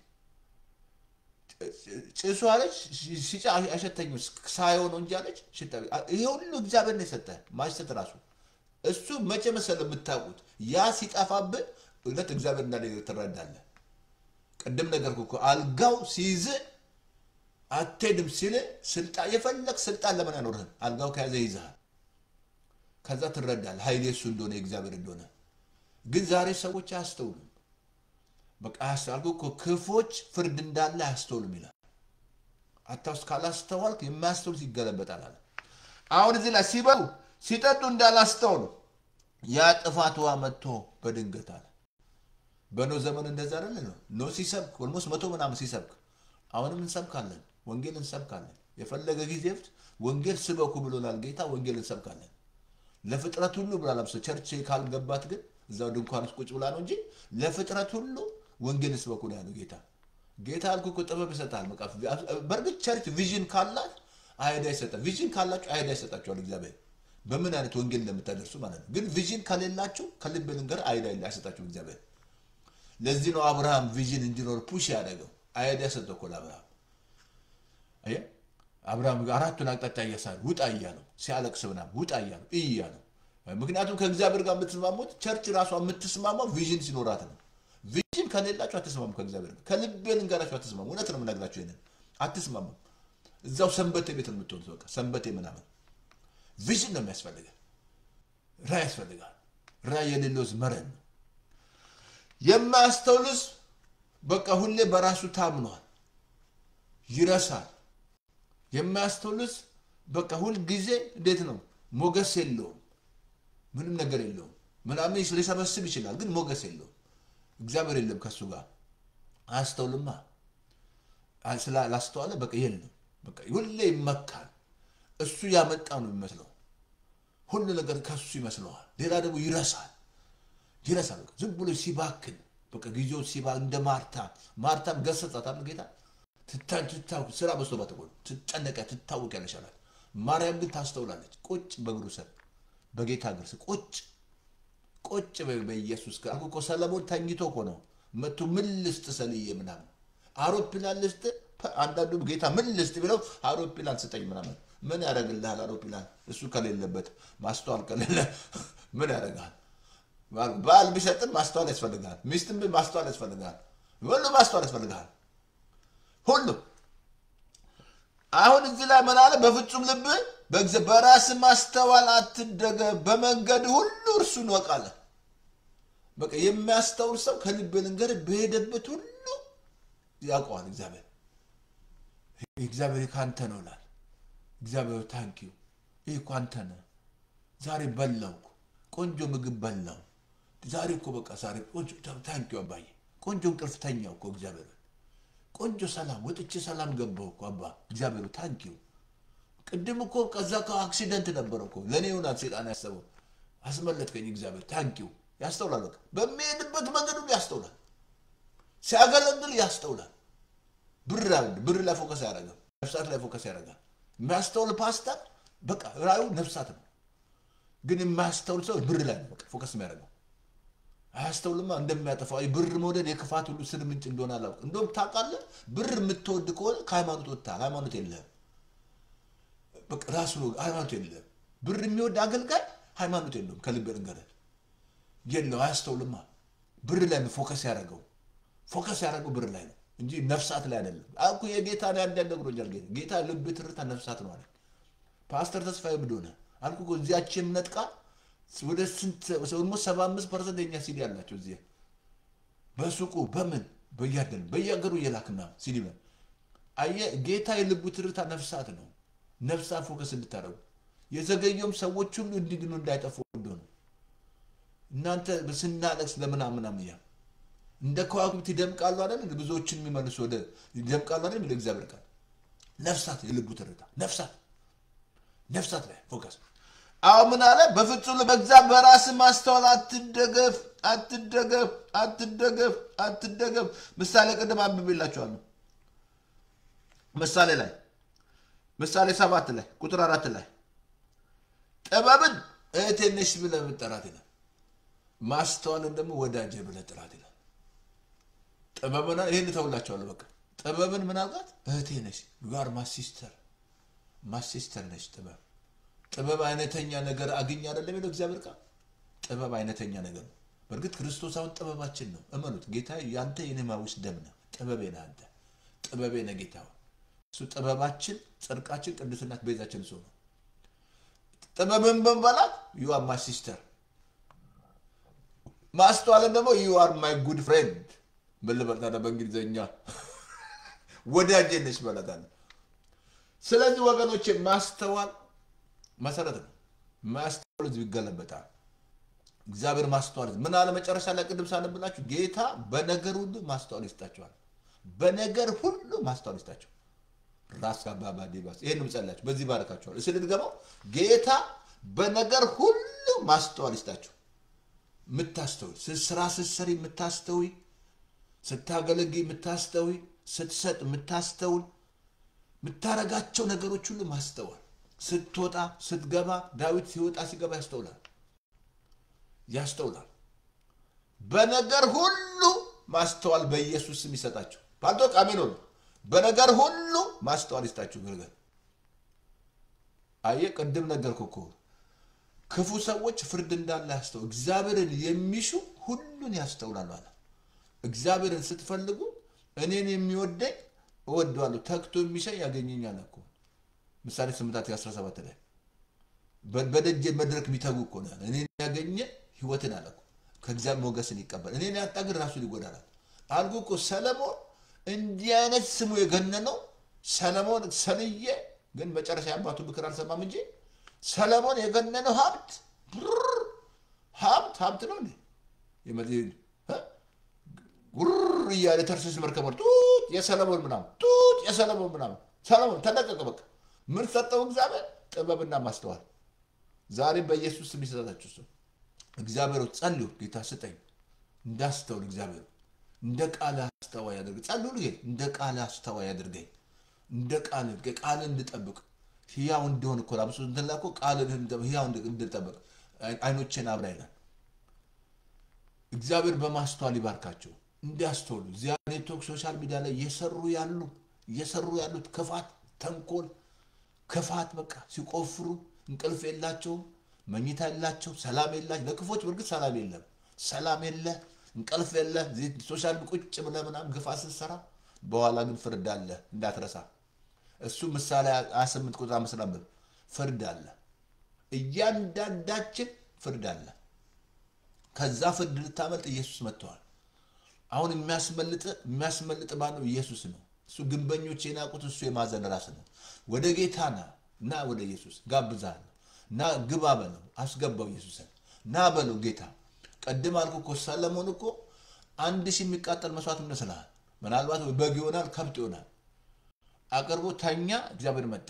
ጭሱ አለች ሲጫ አይሸተኝም ሳየው ነው እንጂ አለች። ይሄ ሁሉ እግዚአብሔር ነው የሰጠ ማሽተት ራሱ እሱ መቼ መሰለ የምታውቁት ያ ሲጠፋብን እውነት እግዚአብሔር እንዳለ ትረዳለህ። ቅድም ነገርኩ እኮ አልጋው ሲይዝ አትሄድም ሲል ስልጣን የፈለግ ስልጣን ለምን አይኖርህም? አልጋው ከያዘ ይይዝሃል። ከዛ ትረዳለህ ኃይሌ እሱ እንደሆነ የእግዚአብሔር እንደሆነ። ግን ዛሬ ሰዎች አያስተውሉም። በቃ አያስተዋልኩ እኮ ክፎች ፍርድ እንዳለ አያስተውሉም ይላል። አታውስ ካላስተዋልክ የማያስተውል ይገለበጣል አለ። አሁን እዚህ ላይ ሲበሉ ሲጠጡ እንዳላስተውሉ ያ ጥፋት ውሃ መጥቶ በድንገት አለ። በኖ ዘመን እንደዛ አይደለ ነው። ኖ ሲሰብክ ኦልሞስት መቶ ምናምን ሲሰብክ አሁንም እንሰብካለን፣ ወንጌል እንሰብካለን። የፈለገ ጊዜ ፍት ወንጌል ስበኩ ብሎናል ጌታ። ወንጌል እንሰብካለን ለፍጥረት ሁሉ ብሏል። አብሶ ቸርች ካልገባት ግን እዛው ድንኳን ውስጥ ቁጭ ብላ ነው እንጂ ለፍጥረት ሁሉ ወንጌል ስበኩ ነው ያለው ጌታ። ጌታ አልኩ እኮ ጥበብ ይሰጣል። በቃ በእርግጥ ቸርች ቪዥን ካላት አይዳ ይሰጣል። ቪዥን ካላችሁ አይዳ ይሰጣችኋል እግዚአብሔር። በምን አይነት ወንጌል እንደምታደርሱ ማለት ነው። ግን ቪዥን ከሌላችሁ ከልብ ልንገር አይዳ አይሰጣችሁም እግዚአብሔር። ለዚህ ነው አብርሃም ቪዥን እንዲኖር ፑሽ ያደረገው። አይዲያ ሰጠው እኮ ለአብርሃም። አየህ አብርሃም አራቱን አቅጣጫ እያሳለ ውጣ እያለው ሲያለቅስ ምናምን ውጣ እያለው እይ እያለው። ምክንያቱም ከእግዚአብሔር ጋር የምትስማሙት ቸርች ራሷ የምትስማማው ቪዥን ሲኖራት ነው። ቪዥን ከሌላችሁ አትስማሙ ከእግዚአብሔር ጋር። ከልቤ ልንገራችሁ አትስማሙ። እውነት ነው የምነግራችሁ ይሄንን አትስማሙ። እዛው ሰንበቴ ቤት ነው የምትሆኑት። በቃ ሰንበቴ ምናምን ቪዥን ነው የሚያስፈልገን። ራዕይ ያስፈልጋል። ራዕይ የሌለውስ መረን ነው። የማያስተውልስ በቃ ሁሌ በራሱ ታምኗል፣ ይረሳል። የማያስተውልስ በቃ ሁል ጊዜ እንዴት ነው ሞገስ የለውም፣ ምንም ነገር የለውም። ምናምን ሊሰበስብ ይችላል፣ ግን ሞገስ የለውም። እግዚአብሔር የለም ከእሱ ጋር አያስተውልማ። ስላላስተዋለ በቃ የለም፣ በቃ ሁሌ ይመካል። እሱ ያመጣ ነው የሚመስለው። ሁሉ ነገር ከሱ ይመስለዋል። ሌላ ደግሞ ይረሳል ይረሳል። በቃ ዝም ብሎ ሲባክን በቃ ጊዜው ሲባ እንደ ማርታ ማርታም ገሰጻታል ጌታ ስራ በዝቶባት እኮ ነው ትጨነቀ ትታወቅ ያለሻላል። ማርያም ግን ታስተውላለች። ቁጭ በእግሩ ስር በጌታ እግር ስር ቁጭ ቁጭ በኢየሱስ ጋር እኮ ሰለሞን ተኝቶ እኮ ነው መቶ ምን ልስጥ ሰልዬ ምናምን አውሮፕላን ልስጥ አንዳንዱ ጌታ ምን ልስጥ ብለው አውሮፕላን ስጠኝ ምናምን ምን ያደርግልሃል? አውሮፕላን እሱ ከሌለበት ማስተዋል ከሌለ ምን ያደርግሃል? ባል ቢሰጥም ማስተዋል ያስፈልግሃል። ሚስትም ማስተዋል ያስፈልግሃል። ሁሉ ማስተዋል ያስፈልግሃል። ሁሉ አሁን እዚህ ላይ ምን አለ? በፍጹም ልብ በራስ ማስተዋል አትደገፍ፣ በመንገድ ሁሉ እርሱን ወቃለ። በቃ የሚያስተውል ሰው ከልብ ልንገር በሄደበት ሁሉ ያውቀዋል። እግዚአብሔር እግዚአብሔር ከአንተ ነው ይላል። እግዚአብሔር ታንኪዩ ይህ እኮ አንተ ነህ። ዛሬ በላው ቆንጆ ምግብ በላው። ዛሬ እኮ በቃ ዛሬ ቆንጆ ታንኪዩ አባዬ ቆንጆ እንቅልፍ ተኛው እኮ እግዚአብሔር ቆንጆ ሰላም ወጥቼ ሰላም ገባው እኮ አባ እግዚአብሔር ታንኪዩ። ቅድም እኮ ከዛ አክሲደንት ነበረ እኮ ለእኔ ይሆናል ሴጣን ያሰበው አስመለጥከኝ እግዚአብሔር ታንኪዩ። ያስተውላል። በቃ በሚሄድበት መንገድ ሁሉ ያስተውላል። ሲያገለግል ያስተውላል። ብር ብር ላይ ፎከስ ያደርጋል። ነፍሳት ላይ ፎከስ ያደርጋል። የሚያስተውል ፓስተር በቃ ራዩ ነፍሳት ነው። ግን የማያስተውል ሰው ብር ላይ ነው በቃ ፎከስ የሚያደርገው። አያስተውልማ እንደሚያጠፋው ብር መውደድ የክፋት ሁሉ ስር ምንጭ እንደሆነ አላውቅም። እንደውም ታውቃለህ፣ ብር የምትወድ ከሆነ ከሃይማኖት ወጥተሃል። ሃይማኖት የለህም። በቃ ራሱ ሃይማኖት የለህም። ብር የሚወድ አገልጋይ ሃይማኖት የለውም። ከልብ ልንገርህ የለው፣ አያስተውልማ። ብር ላይ ነው ፎከስ ያደረገው። ፎከስ ያደረገው ብር ላይ ነው እንጂ ነፍሳት ላይ አይደለም። አኩ የጌታ ላይ አንዳንድ ጌታ ጌታ ልብ ትርታ ነፍሳት ነው አለ ፓስተር ተስፋዬ ብዶ ሆነ አልኩ እኮ እዚያች የእምነት ቃል ወደ ስንት ኦልሞስት ሰባ አምስት ፐርሰንት የኛ ሲዲ ያላቸው እዚህ በሱቁ በምን በያደን በየሀገሩ እየላክና ሲዲ ነው። አየህ ጌታ የልቡ ትርታ ነፍሳት ነው። ነፍሳት ፎከስ እንድታደርጉ የዘገየውም ሰዎች ሁሉ እንዲድኑ እንዳይጠፉ ወዶ ነው። እናንተ ስናለቅስ ለምናምናም እያ እንደ ከዋክብት ይደምቃሉ አይደል? ብዙዎችን የሚመልሱ ወደ ይደምቃሉ አይደል? የሚለው እግዚአብሔር ቃል ነፍሳት የልቡ ትርታ ነፍሳት ነፍሳት ላይ ፎከስ አሁን ምን አለ? በፍጹም በእግዚአብሔር በራስ ማስተዋል አትደገፍ፣ አትደገፍ፣ አትደገፍ፣ አትደገፍ። ምሳሌ ቅድም አንብቤላችኋለሁ። ምሳሌ ላይ ምሳሌ ሰባት ላይ ቁጥር አራት ላይ ጥበብን እህቴ ነሽ ብለህ ብትጠራት ይላል። ማስተዋልን ደግሞ ወዳጄ ብለህ ጥራት ይላል። ጥበብን ይህን ተውላችኋለሁ። በቃ ጥበብን ምን አልኳት? እህቴ ነሽ ጋር ማሲስተር ማሲስተር ነች ጥበብ ጥበብ አይነተኛ ነገር አግኝ አይደለም የሚለው እግዚአብሔር ቃል ጥበብ አይነተኛ ነገር ነው በእርግጥ ክርስቶስ አሁን ጥበባችን ነው እመኑት ጌታ ያንተ የኔማዊስ ደም ነው ጥበቤ ነህ አንተ ጥበቤ ነህ ጌታ እሱ ጥበባችን ጽድቃችን ቅዱስናት ቤዛችን እሱ ነው ጥበብን በመባላት ዩ አር ማይ ሲስተር ማስተዋልን ደግሞ ዩ አር ማይ ጉድ ፍሬንድ ምን ልበል ታዲያ በእንግሊዝኛ ወዳጄ ነች በላታለህ ስለዚህ ወገኖች ማስተዋል መሰረት ነው። ማስተዋል ህዝብ ይገለበጣል። እግዚአብሔር ማስተዋል ምን አለ መጨረሻ ላይ ቅድም ሳነብላችሁ ጌታ በነገር ሁሉ ማስተዋል ይስጣቸዋል። በነገር ሁሉ ማስተዋል ይስጣቸው። ራስ አባባ ዴባስ ይህን ምጸላችሁ በዚህ ባረካቸዋል። እስል ልገባው ጌታ በነገር ሁሉ ማስተዋል ይስጣቸው። የምታስተውይ ስራ ስትሰሪ የምታስተውይ፣ ስታገለግይ የምታስተውይ፣ ስትሰጥ የምታስተውል የምታረጋቸው ነገሮች ሁሉ ማስተዋል ስትወጣ ስትገባ ዳዊት ሲወጣ ሲገባ ያስተውላል ያስተውላል። በነገር ሁሉ ማስተዋል በኢየሱስ ስም ይሰጣችሁ። ባልቶ ቃሜን ሆነ በነገር ሁሉ ማስተዋል ይስጣችሁ። ግርገር አየ ቅድም ነገርኩ እኮ ክፉ ሰዎች ፍርድ እንዳለ ያስተው እግዚአብሔርን የሚሹ ሁሉን ያስተውላሉ አለ። እግዚአብሔርን ስትፈልጉ እኔን የሚወደኝ እወደዋለሁ፣ ተግቶ የሚሻይ ያገኘኛል እኮ ምሳሌ ስምንት አስራ ሰባት ላይ በደጅ መድረክ የሚተጉ እኮ ነው ያለ። እኔን ያገኘ ህይወትን አለ እኮ ከእግዚአብሔር ሞገስን ይቀበል። እኔን ያጣ ግን ራሱን ይጎዳላል አልኩ እኮ ሰለሞን እንዲህ አይነት ስሙ የገነነው ሰለሞን ሰልዬ ግን መጨረሻ የአባቱ ምክር አልሰማም እንጂ ሰለሞን የገነነው ሀብት ብር ሀብት ሀብት ነው እንዴ ጉር እያለ ተርሴስ መርከብ ጡት የሰለሞን ምናምን ጡት የሰለሞን ምናምን ሰለሞን ተለቀቀ። በቃ ምን ሰጠው እግዚአብሔር? ጥበብና ማስተዋል። ዛሬም በኢየሱስ ስም ይሰጣችሁ ሰው እግዚአብሔር ጸልዩ፣ ጌታ ስጠኝ እንዳስተውል እግዚአብሔር እንደ ቃል አስተዋይ ያደርገኝ። ጸልዩ ልጌ እንደ ቃል አስተዋይ ያደርገኝ፣ እንደ ቃል ቃል እንድጠብቅ ህያው እንዲሆን እኮ ላብሶ እንትን ላይ እኮ ቃል ህያው እንድጠብቅ አይኖቼን አብራ ይላል። እግዚአብሔር በማስተዋል ይባርካቸው እንዲያስተውሉ። እዚያ ኔትወርክ ሶሻል ሚዲያ ላይ እየሰሩ ያሉ እየሰሩ ያሉት ክፋት፣ ተንኮል፣ ክፋት በቃ ሲቆፍሩ እንቅልፍ የላቸውም፣ መኝታ የላቸው፣ ሰላም የላቸው። ለክፎች በእርግጥ ሰላም የለም፣ ሰላም የለ፣ እንቅልፍ የለ። ሶሻል ቁጭ ብለህ ምናምን ግፋ ስትሰራ በኋላ ግን ፍርድ አለ እንዳትረሳ። እሱ ምሳሌ 28 ቁጥር አምስት ነበር። ፍርድ አለ፣ እያንዳንዳችን ፍርድ አለ። ከዛ ፍርድ ልታመልጥ ኢየሱስ መጥተዋል። አሁን የሚያስመልጥ የሚያስመልጥ ማነው? ኢየሱስ ነው። እሱ ግንበኞች የናቁት እሱ የማዘን ራስ ነው። ወደ ጌታ ና እና ወደ ኢየሱስ ጋብዛለሁ እና ግባ በለው አስገባው ኢየሱስን ና በለው ጌታ። ቀድም አልኩ እኮ ሰለሞን እኮ አንድ ሺህ የሚቃጠል መስዋዕት ይመስልሃል? ምናልባት በግ ይሆናል ከብት ይሆናል አቅርቦ ተኛ። እግዚአብሔር መጣ።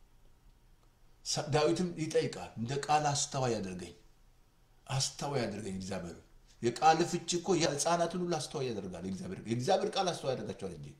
ዳዊትም ይጠይቃል እንደ ቃል አስተዋይ ያደርገኝ አስተዋይ ያደርገኝ እግዚአብሔር የቃል ፍቺ እኮ የህፃናትን ሁሉ አስተዋይ ያደርጋል። የእግዚአብሔር ቃል አስተዋይ ያደርጋቸዋል እንጂ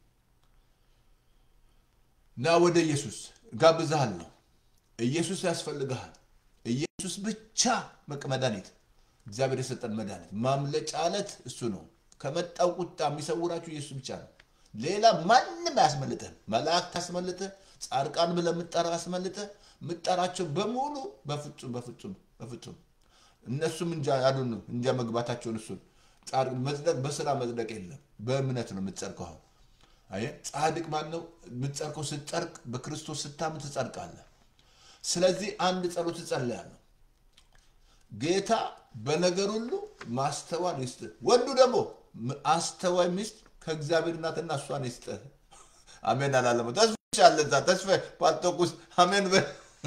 ና ወደ ኢየሱስ ጋብዛሃለሁ። ኢየሱስ ያስፈልግሃል። ኢየሱስ ብቻ መቅ መድኃኒት እግዚአብሔር የሰጠን መድኃኒት ማምለጫ አለት እሱ ነው። ከመጣው ቁጣ የሚሰውራችሁ ኢየሱስ ብቻ ነው። ሌላ ማንም አያስመልጥህም። መላእክት አስመልጥህ፣ ጻድቃን ብለህ የምጠራው አስመልጥህ። የምጠራቸው በሙሉ በፍጹም በፍጹም በፍጹም እነሱም እንጃ ያሉን እንጃ መግባታቸውን እሱን መጽደቅ በስራ መጽደቅ የለም በእምነት ነው የምትጸድቀው። አሁን አየህ ጻድቅ ማን ነው የምትጸድቀው? ስትጸድቅ በክርስቶስ ስታምን ትጸድቃለህ። ስለዚህ አንድ ጸሎት እጸልያለሁ። ጌታ በነገር ሁሉ ማስተዋል ይስጥህ። ወንዱ ደግሞ አስተዋይ ሚስት ከእግዚአብሔር እናትና እሷን ይስጥህ። አሜን አላለሙ ተስፋ አለ እዛ ተስፋ ፓልቶቁስ አሜን በል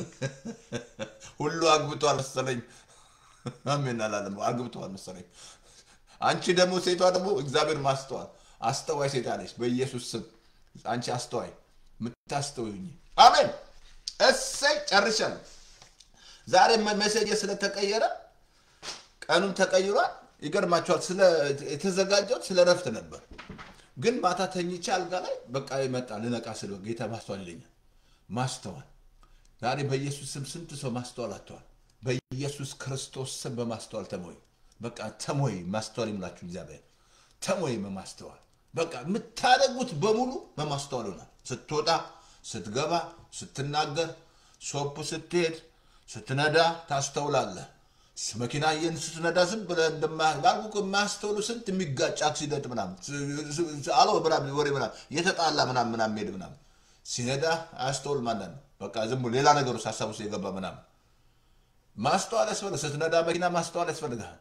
ሁሉ አግብቷል መሰለኝ አሜን አላለም። አግብተዋል መሰለኝ። አንቺ ደግሞ ሴቷ ደግሞ እግዚአብሔር ማስተዋል አስተዋይ ሴት አለች። በኢየሱስ ስም አንቺ አስተዋይ የምታስተውኝ አሜን። እሰይ ጨርሻለሁ። ዛሬ መሴጅ ስለተቀየረ ቀኑም ተቀይሯል። ይገርማቸዋል። የተዘጋጀሁት ስለ ረፍት ነበር፣ ግን ማታ ተኝቼ አልጋ ላይ በቃ ይመጣ ልነቃ ስለ ጌታ ማስተዋል ይለኛል። ማስተዋል ዛሬ በኢየሱስ ስም ስንት ሰው ማስተዋል አጥተዋል። በኢየሱስ ክርስቶስ ስም በማስተዋል ተሞይ። በቃ ተሞይ፣ ማስተዋል ይምላችሁ እግዚአብሔር ተሞይ በማስተዋል በቃ የምታደርጉት በሙሉ በማስተዋል ይሆናል። ስትወጣ፣ ስትገባ፣ ስትናገር፣ ሾፕ ስትሄድ፣ ስትነዳ ታስተውላለህ። መኪና የን ስትነዳ ዝም ብለህ እንደማያልኩ የማያስተውሉ ስንት የሚጋጭ አክሲደንት ምናምን አሎ ምናምን ወሬ ምናምን የተጣላ ምናምን ምናምን ሄድ ምናምን ሲነዳ አያስተውል ማለት ነው። በቃ ዝም ብሎ ሌላ ነገር ውስጥ ሀሳብ ውስጥ የገባ ምናምን ማስተዋል ያስፈልግ። ስትነዳ መኪና ማስተዋል ያስፈልግሃል።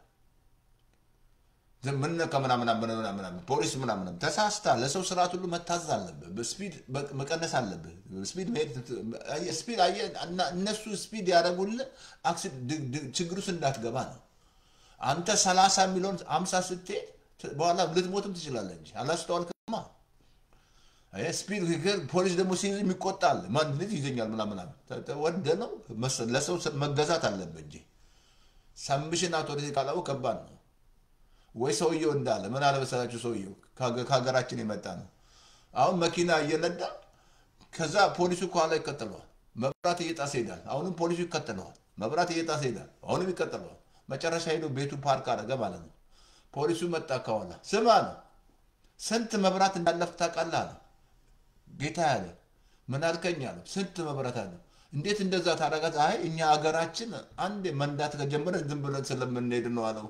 ምን ከምናምን ምናምን ፖሊስ ምናምን ተሳስታ ለሰው ስርዓት ሁሉ መታዘዝ አለብህ። ስፒድ መቀነስ አለብህ። ስፒድ መሄድ ስፒድ እነሱ ስፒድ ያደረጉልህ ችግር ውስጥ እንዳትገባ ነው። አንተ ሰላሳ የሚለውን አምሳ ስትሄድ በኋላ ልትሞትም ትችላለህ እንጂ አላስተዋልክማ። ስፒድ ፖሊስ ደግሞ ሲይዝ የሚቆጣል ማን ልጅ ይዘኛል ምናምን ወደ ነው ለሰው መገዛት አለብህ እንጂ ሰምሽን አውቶሪቲ ካላው ከባድ ነው። ወይ ሰውየው እንዳለ ምን አለመሰላችሁ፣ ሰውየው ከሀገራችን የመጣ ነው። አሁን መኪና እየነዳ ከዛ ፖሊሱ ከኋላ ይከተለዋል። መብራት እየጣሰ ይሄዳል። አሁንም ፖሊሱ ይከተለዋል። መብራት እየጣሰ ይሄዳል። አሁንም ይከተለዋል። መጨረሻ ሄዶ ቤቱ ፓርክ አደረገ ማለት ነው። ፖሊሱ መጣ ከኋላ ስማ ነው ስንት መብራት እንዳለፍ ታውቃለህ አለ። ጌታ ያለ ምን አልከኝ አለ። ስንት መብራት አለ። እንዴት እንደዛ ታደርጋት? አይ እኛ ሀገራችን አንድ መንዳት ከጀመረ ዝም ብለን ስለምንሄድ ነው አለው።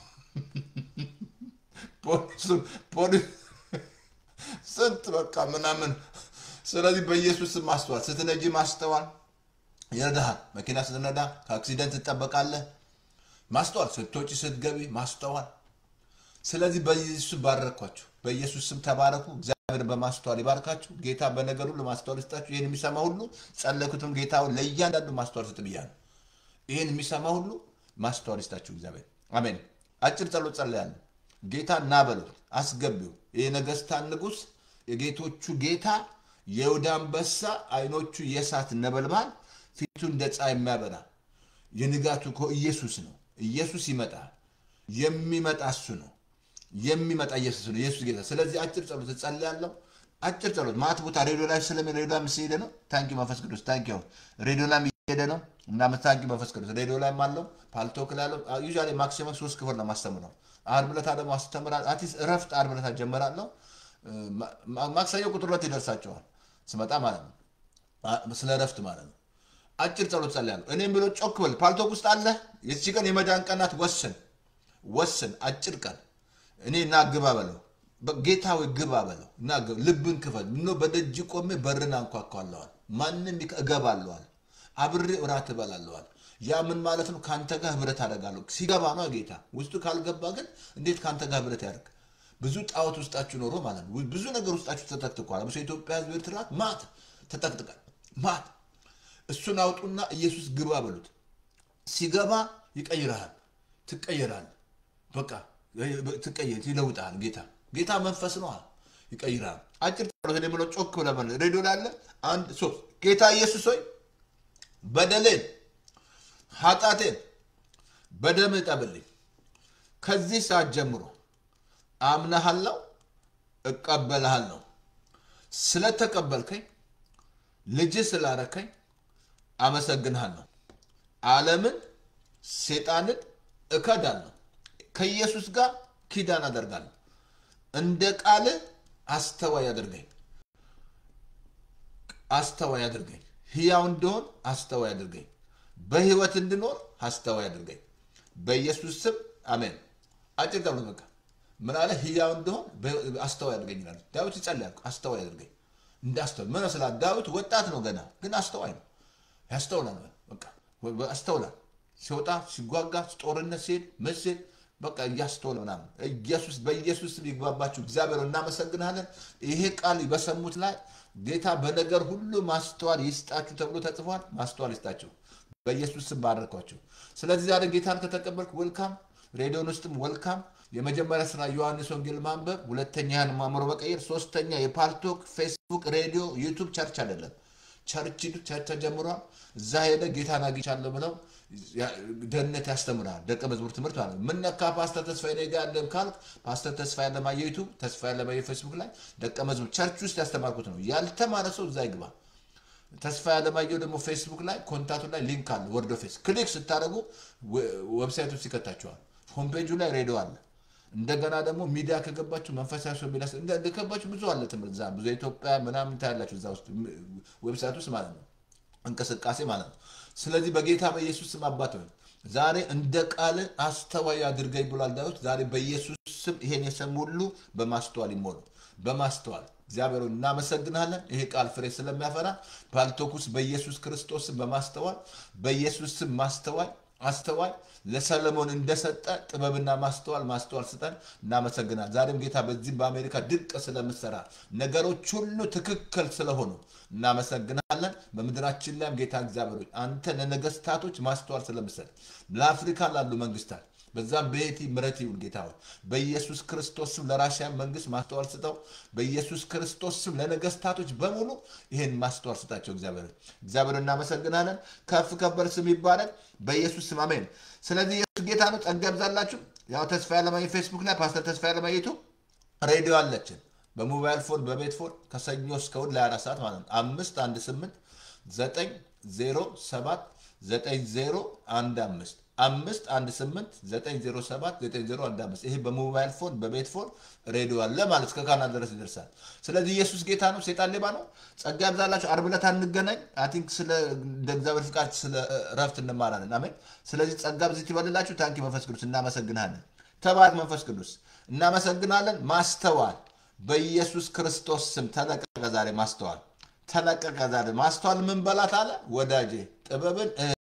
ፖሊሱ ፖሊስ ስንት በቃ ምናምን። ስለዚህ በኢየሱስ ስም ማስተዋል፣ ስትነጂ ማስተዋል ይረዳሃል። መኪና ስትነዳ ከአክሲደንት ትጠበቃለህ። ማስተዋል፣ ስትወጪ ስትገቢ ማስተዋል። ስለዚህ በኢየሱስ ስም ባረኳችሁ። በኢየሱስ ስም ተባረኩ። እግዚአብሔር በማስተዋል ይባርካችሁ። ጌታ በነገር ሁሉ ማስተዋል ይስጣችሁ። ይህን የሚሰማ ሁሉ ጸለኩትም ጌታ ለእያንዳንዱ ማስተዋል ስጥ ብያለሁ። ይህን የሚሰማ ሁሉ ማስተዋል ይስጣችሁ እግዚአብሔር። አሜን። አጭር ጸሎት ጸለያለሁ። ጌታ እና በሉት አስገቢው። የነገስታት ንጉሥ የጌቶቹ ጌታ የይሁዳ አንበሳ አይኖቹ የእሳት ነበልባል ፊቱ እንደ ፀሐይ የሚያበራ የንጋቱ እኮ ኢየሱስ ነው። ኢየሱስ ይመጣል። የሚመጣ እሱ ነው። የሚመጣ ኢየሱስ ነው። ኢየሱስ ጌታ። ስለዚህ አጭር ጸሎት እጸልያለሁ። አጭር ጸሎት ማት ቦታ ሬዲዮ ላይ ስለሚ ሬዲዮ ላይ ምስሄደ ነው። ታንኪ መንፈስ ቅዱስ ታንኪ ሬዲዮ ላይ እየሄደ ነው እና ታንኪ መንፈስ ቅዱስ ሬዲዮ ላይ አለው ፓልቶክ ላይ አለው። ዩዥዋሊ ማክሲመም ሶስት ክፍል ነው ማስተምረው። ዓርብ ዕለት ደግሞ አስተምራለሁ። አትሊስት እረፍት ዓርብ ዕለት ጀመራለሁ። ማክሰኞ ቁጥር ሁለት ይደርሳቸዋል ስመጣ ማለት ነው። ስለ እረፍት ማለት ነው። አጭር ጸሎት ጸልያለሁ። እኔም ብሎ ጮክ በል። ፓልቶክ ውስጥ አለ። የቺ ቀን የመዳን ቀናት ወስን ወስን። አጭር ቀን እኔ እና ግባ በለው ጌታዊ ግባ በለው እና ልብን ክፈት። ምነው በደጅ ቆሜ በርን አንኳኳለዋል። ማንም እገባለዋል። አብሬ እራት እበላለዋል። ያ ምን ማለት ነው? ከአንተ ጋር ህብረት አደርጋለሁ። ሲገባ ነው ጌታ። ውስጡ ካልገባ ግን እንዴት ከአንተ ጋር ህብረት ያደርግ? ብዙ ጣዖት ውስጣችሁ ኖሮ ማለት ነው። ብዙ ነገር ውስጣችሁ ተጠቅጥቋል። ምስ ኢትዮጵያ ህዝብ ኤርትራ ማት ተጠቅጥቃል። ማት እሱን አውጡና ኢየሱስ ግባ በሉት። ሲገባ ይቀይርሃል፣ ትቀየራል። በቃ ትቀየር፣ ይለውጣል። ጌታ ጌታ መንፈስ ነው፣ ይቀይራል። አጭር ጸሎት ብሎ ጮክ ብለህ ሬዲዮ ላይ አለ። አንድ ሶስት ጌታ ኢየሱስ ሆይ በደሌን ኃጢአቴን በደም እጠብልኝ። ከዚህ ሰዓት ጀምሮ አምናሃለሁ፣ እቀበልሃለሁ። ስለተቀበልከኝ ልጅ ስላረከኝ አመሰግንሃለሁ። ዓለምን ሴጣንን እከዳለሁ። ከኢየሱስ ጋር ኪዳን አደርጋለሁ። እንደ ቃልህ አስተዋይ አድርገኝ፣ አስተዋይ አድርገኝ። ሕያው እንደሆን አስተዋይ አድርገኝ። በህይወት እንድኖር አስተዋይ አድርገኝ። በኢየሱስ ስም አሜን። አጭር ተብሎ በቃ ምን አለ? ሕያው እንደሆን አስተዋይ አድርገኝ ይላል ዳዊት። ይጸልያል። አስተዋይ አድርገኝ እንደ አስተዋይ ምን ስላ ዳዊት ወጣት ነው ገና፣ ግን አስተዋይ ነው። ያስተውላል። በቃ አስተውላል። ሲወጣ ሲጓጋ፣ ጦርነት ሲሄድ መስል በቃ እያስተውል ምናምን ኢየሱስ በኢየሱስ ስም ይግባባችሁ። እግዚአብሔር እናመሰግናለን። ይሄ ቃል በሰሙት ላይ ጌታ በነገር ሁሉ ማስተዋል ይስጣችሁ ተብሎ ተጽፏል። ማስተዋል ይስጣችሁ። በኢየሱስ ስም ባረኳቸው። ስለዚህ ዛሬ ጌታን ከተቀበልክ ወልካም፣ ሬዲዮን ውስጥም ወልካም። የመጀመሪያ ስራ ዮሐንስ ወንጌል ማንበብ፣ ሁለተኛ ያን ማምሮ መቀየር፣ ሶስተኛ የፓልቶክ ፌስቡክ፣ ሬዲዮ፣ ዩቱብ ቸርች አይደለም ቸርች ቸርች ተጀምሯል። እዛ ሄደ ጌታን አግኝቻለሁ ብለው ደህንነት ያስተምራል። ደቀ መዝሙር ትምህርት ማለት ነው። ምን ነካ ፓስተር ተስፋዬ እኔ ጋር ያለን ካልክ ፓስተር ተስፋዬ ያለማየ ዩቱብ፣ ተስፋዬ ያለማየ ፌስቡክ ላይ ደቀ መዝሙር ቸርች ውስጥ ያስተማርኩት ነው። ያልተማረ ሰው እዛ ይግባ። ተስፋ ያለማየሁ ደግሞ ፌስቡክ ላይ ኮንታቱ ላይ ሊንክ አለ። ወርዶ ፌስ ክሊክ ስታደርጉ ዌብሳይት ውስጥ ይከታችኋል። ሆምፔጁ ላይ ሬዲዮ አለ። እንደገና ደግሞ ሚዲያ ከገባችሁ መንፈሳዊ ሰው ሚዲያ እንደገባችሁ ብዙ አለ ትምህርት እዛ ብዙ የኢትዮጵያ ምናምን ታያላችሁ እዛ ውስጥ ዌብሳይት ውስጥ ማለት ነው እንቅስቃሴ ማለት ነው። ስለዚህ በጌታ በኢየሱስ ስም አባት ሆይ ዛሬ እንደ ቃል አስተዋይ አድርገኝ ብሏል ዳዊት። ዛሬ በኢየሱስ ስም ይሄን የሰሙ ሁሉ በማስተዋል ይሞሉ። በማስተዋል እግዚአብሔር እናመሰግናለን። ይሄ ቃል ፍሬ ስለሚያፈራ ባልቶኩስ በኢየሱስ ክርስቶስ ስም በማስተዋል በኢየሱስ ስም ማስተዋል አስተዋይ ለሰለሞን እንደሰጠ ጥበብና ማስተዋል ማስተዋል ስጠን። እናመሰግናል። ዛሬም ጌታ በዚህም በአሜሪካ ድንቅ ስለምሰራ ነገሮች ሁሉ ትክክል ስለሆኑ እናመሰግናለን። በምድራችን ላይም ጌታ እግዚአብሔር ሆይ አንተ ለነገስታቶች ማስተዋል ስለምሰጥ ለአፍሪካ ላሉ መንግስታት በዛም በየቲ ምረት ይሁን ጌታ ሆይ በኢየሱስ ክርስቶስ ስም ለራሽያ መንግስት ማስተዋል ስጠው። በኢየሱስ ክርስቶስ ስም ለነገስታቶች በሙሉ ይህን ማስተዋል ስጣቸው። እግዚአብሔር እግዚአብሔር እናመሰግናለን። ከፍ ከበር ስም ይባላል። በኢየሱስ ስም አሜን። ስለዚህ ኢየሱስ ጌታ ነው። ጸጋ ይብዛላችሁ። ያው ተስፋ ያለማየ ፌስቡክ ላይ ፓስተር ተስፋ ያለማየ ዩቱብ ሬዲዮ አለችን። በሞባይል ፎን በቤት ፎን ከሰኞ እስከ እሑድ ለ24 ሰዓት ማለት ነው። አምስት አንድ ስምንት ዘጠኝ 7 9015 አምስት አንድ ስምንት ዘጠኝ ዜሮ ሰባት ዘጠኝ ዜሮ አንድ አምስት ይሄ በሞባይል ፎን በቤት ፎን ሬዲዮ አለ ማለት እስከ ካናዳ ድረስ ይደርሳል። ስለዚህ ኢየሱስ ጌታ ነው፣ ሴጣን ሌባ ነው። ጸጋ ያብዛላችሁ። ዓርብ ዕለት አንገናኝ። አይ ቲንክ ስለ እንደ እግዚአብሔር ፍቃድ ስለ እረፍት እንማራለን። አሜን። ስለዚህ ጸጋ ብዝት ይበልላችሁ። ታንኪ መንፈስ ቅዱስ እናመሰግናለን። ተባረክ መንፈስ ቅዱስ እናመሰግናለን። ማስተዋል በኢየሱስ ክርስቶስ ስም ተለቀቀ። ዛሬ ማስተዋል ተለቀቀ። ዛሬ ማስተዋል ምን በላት አለ ወዳጄ ጥበብን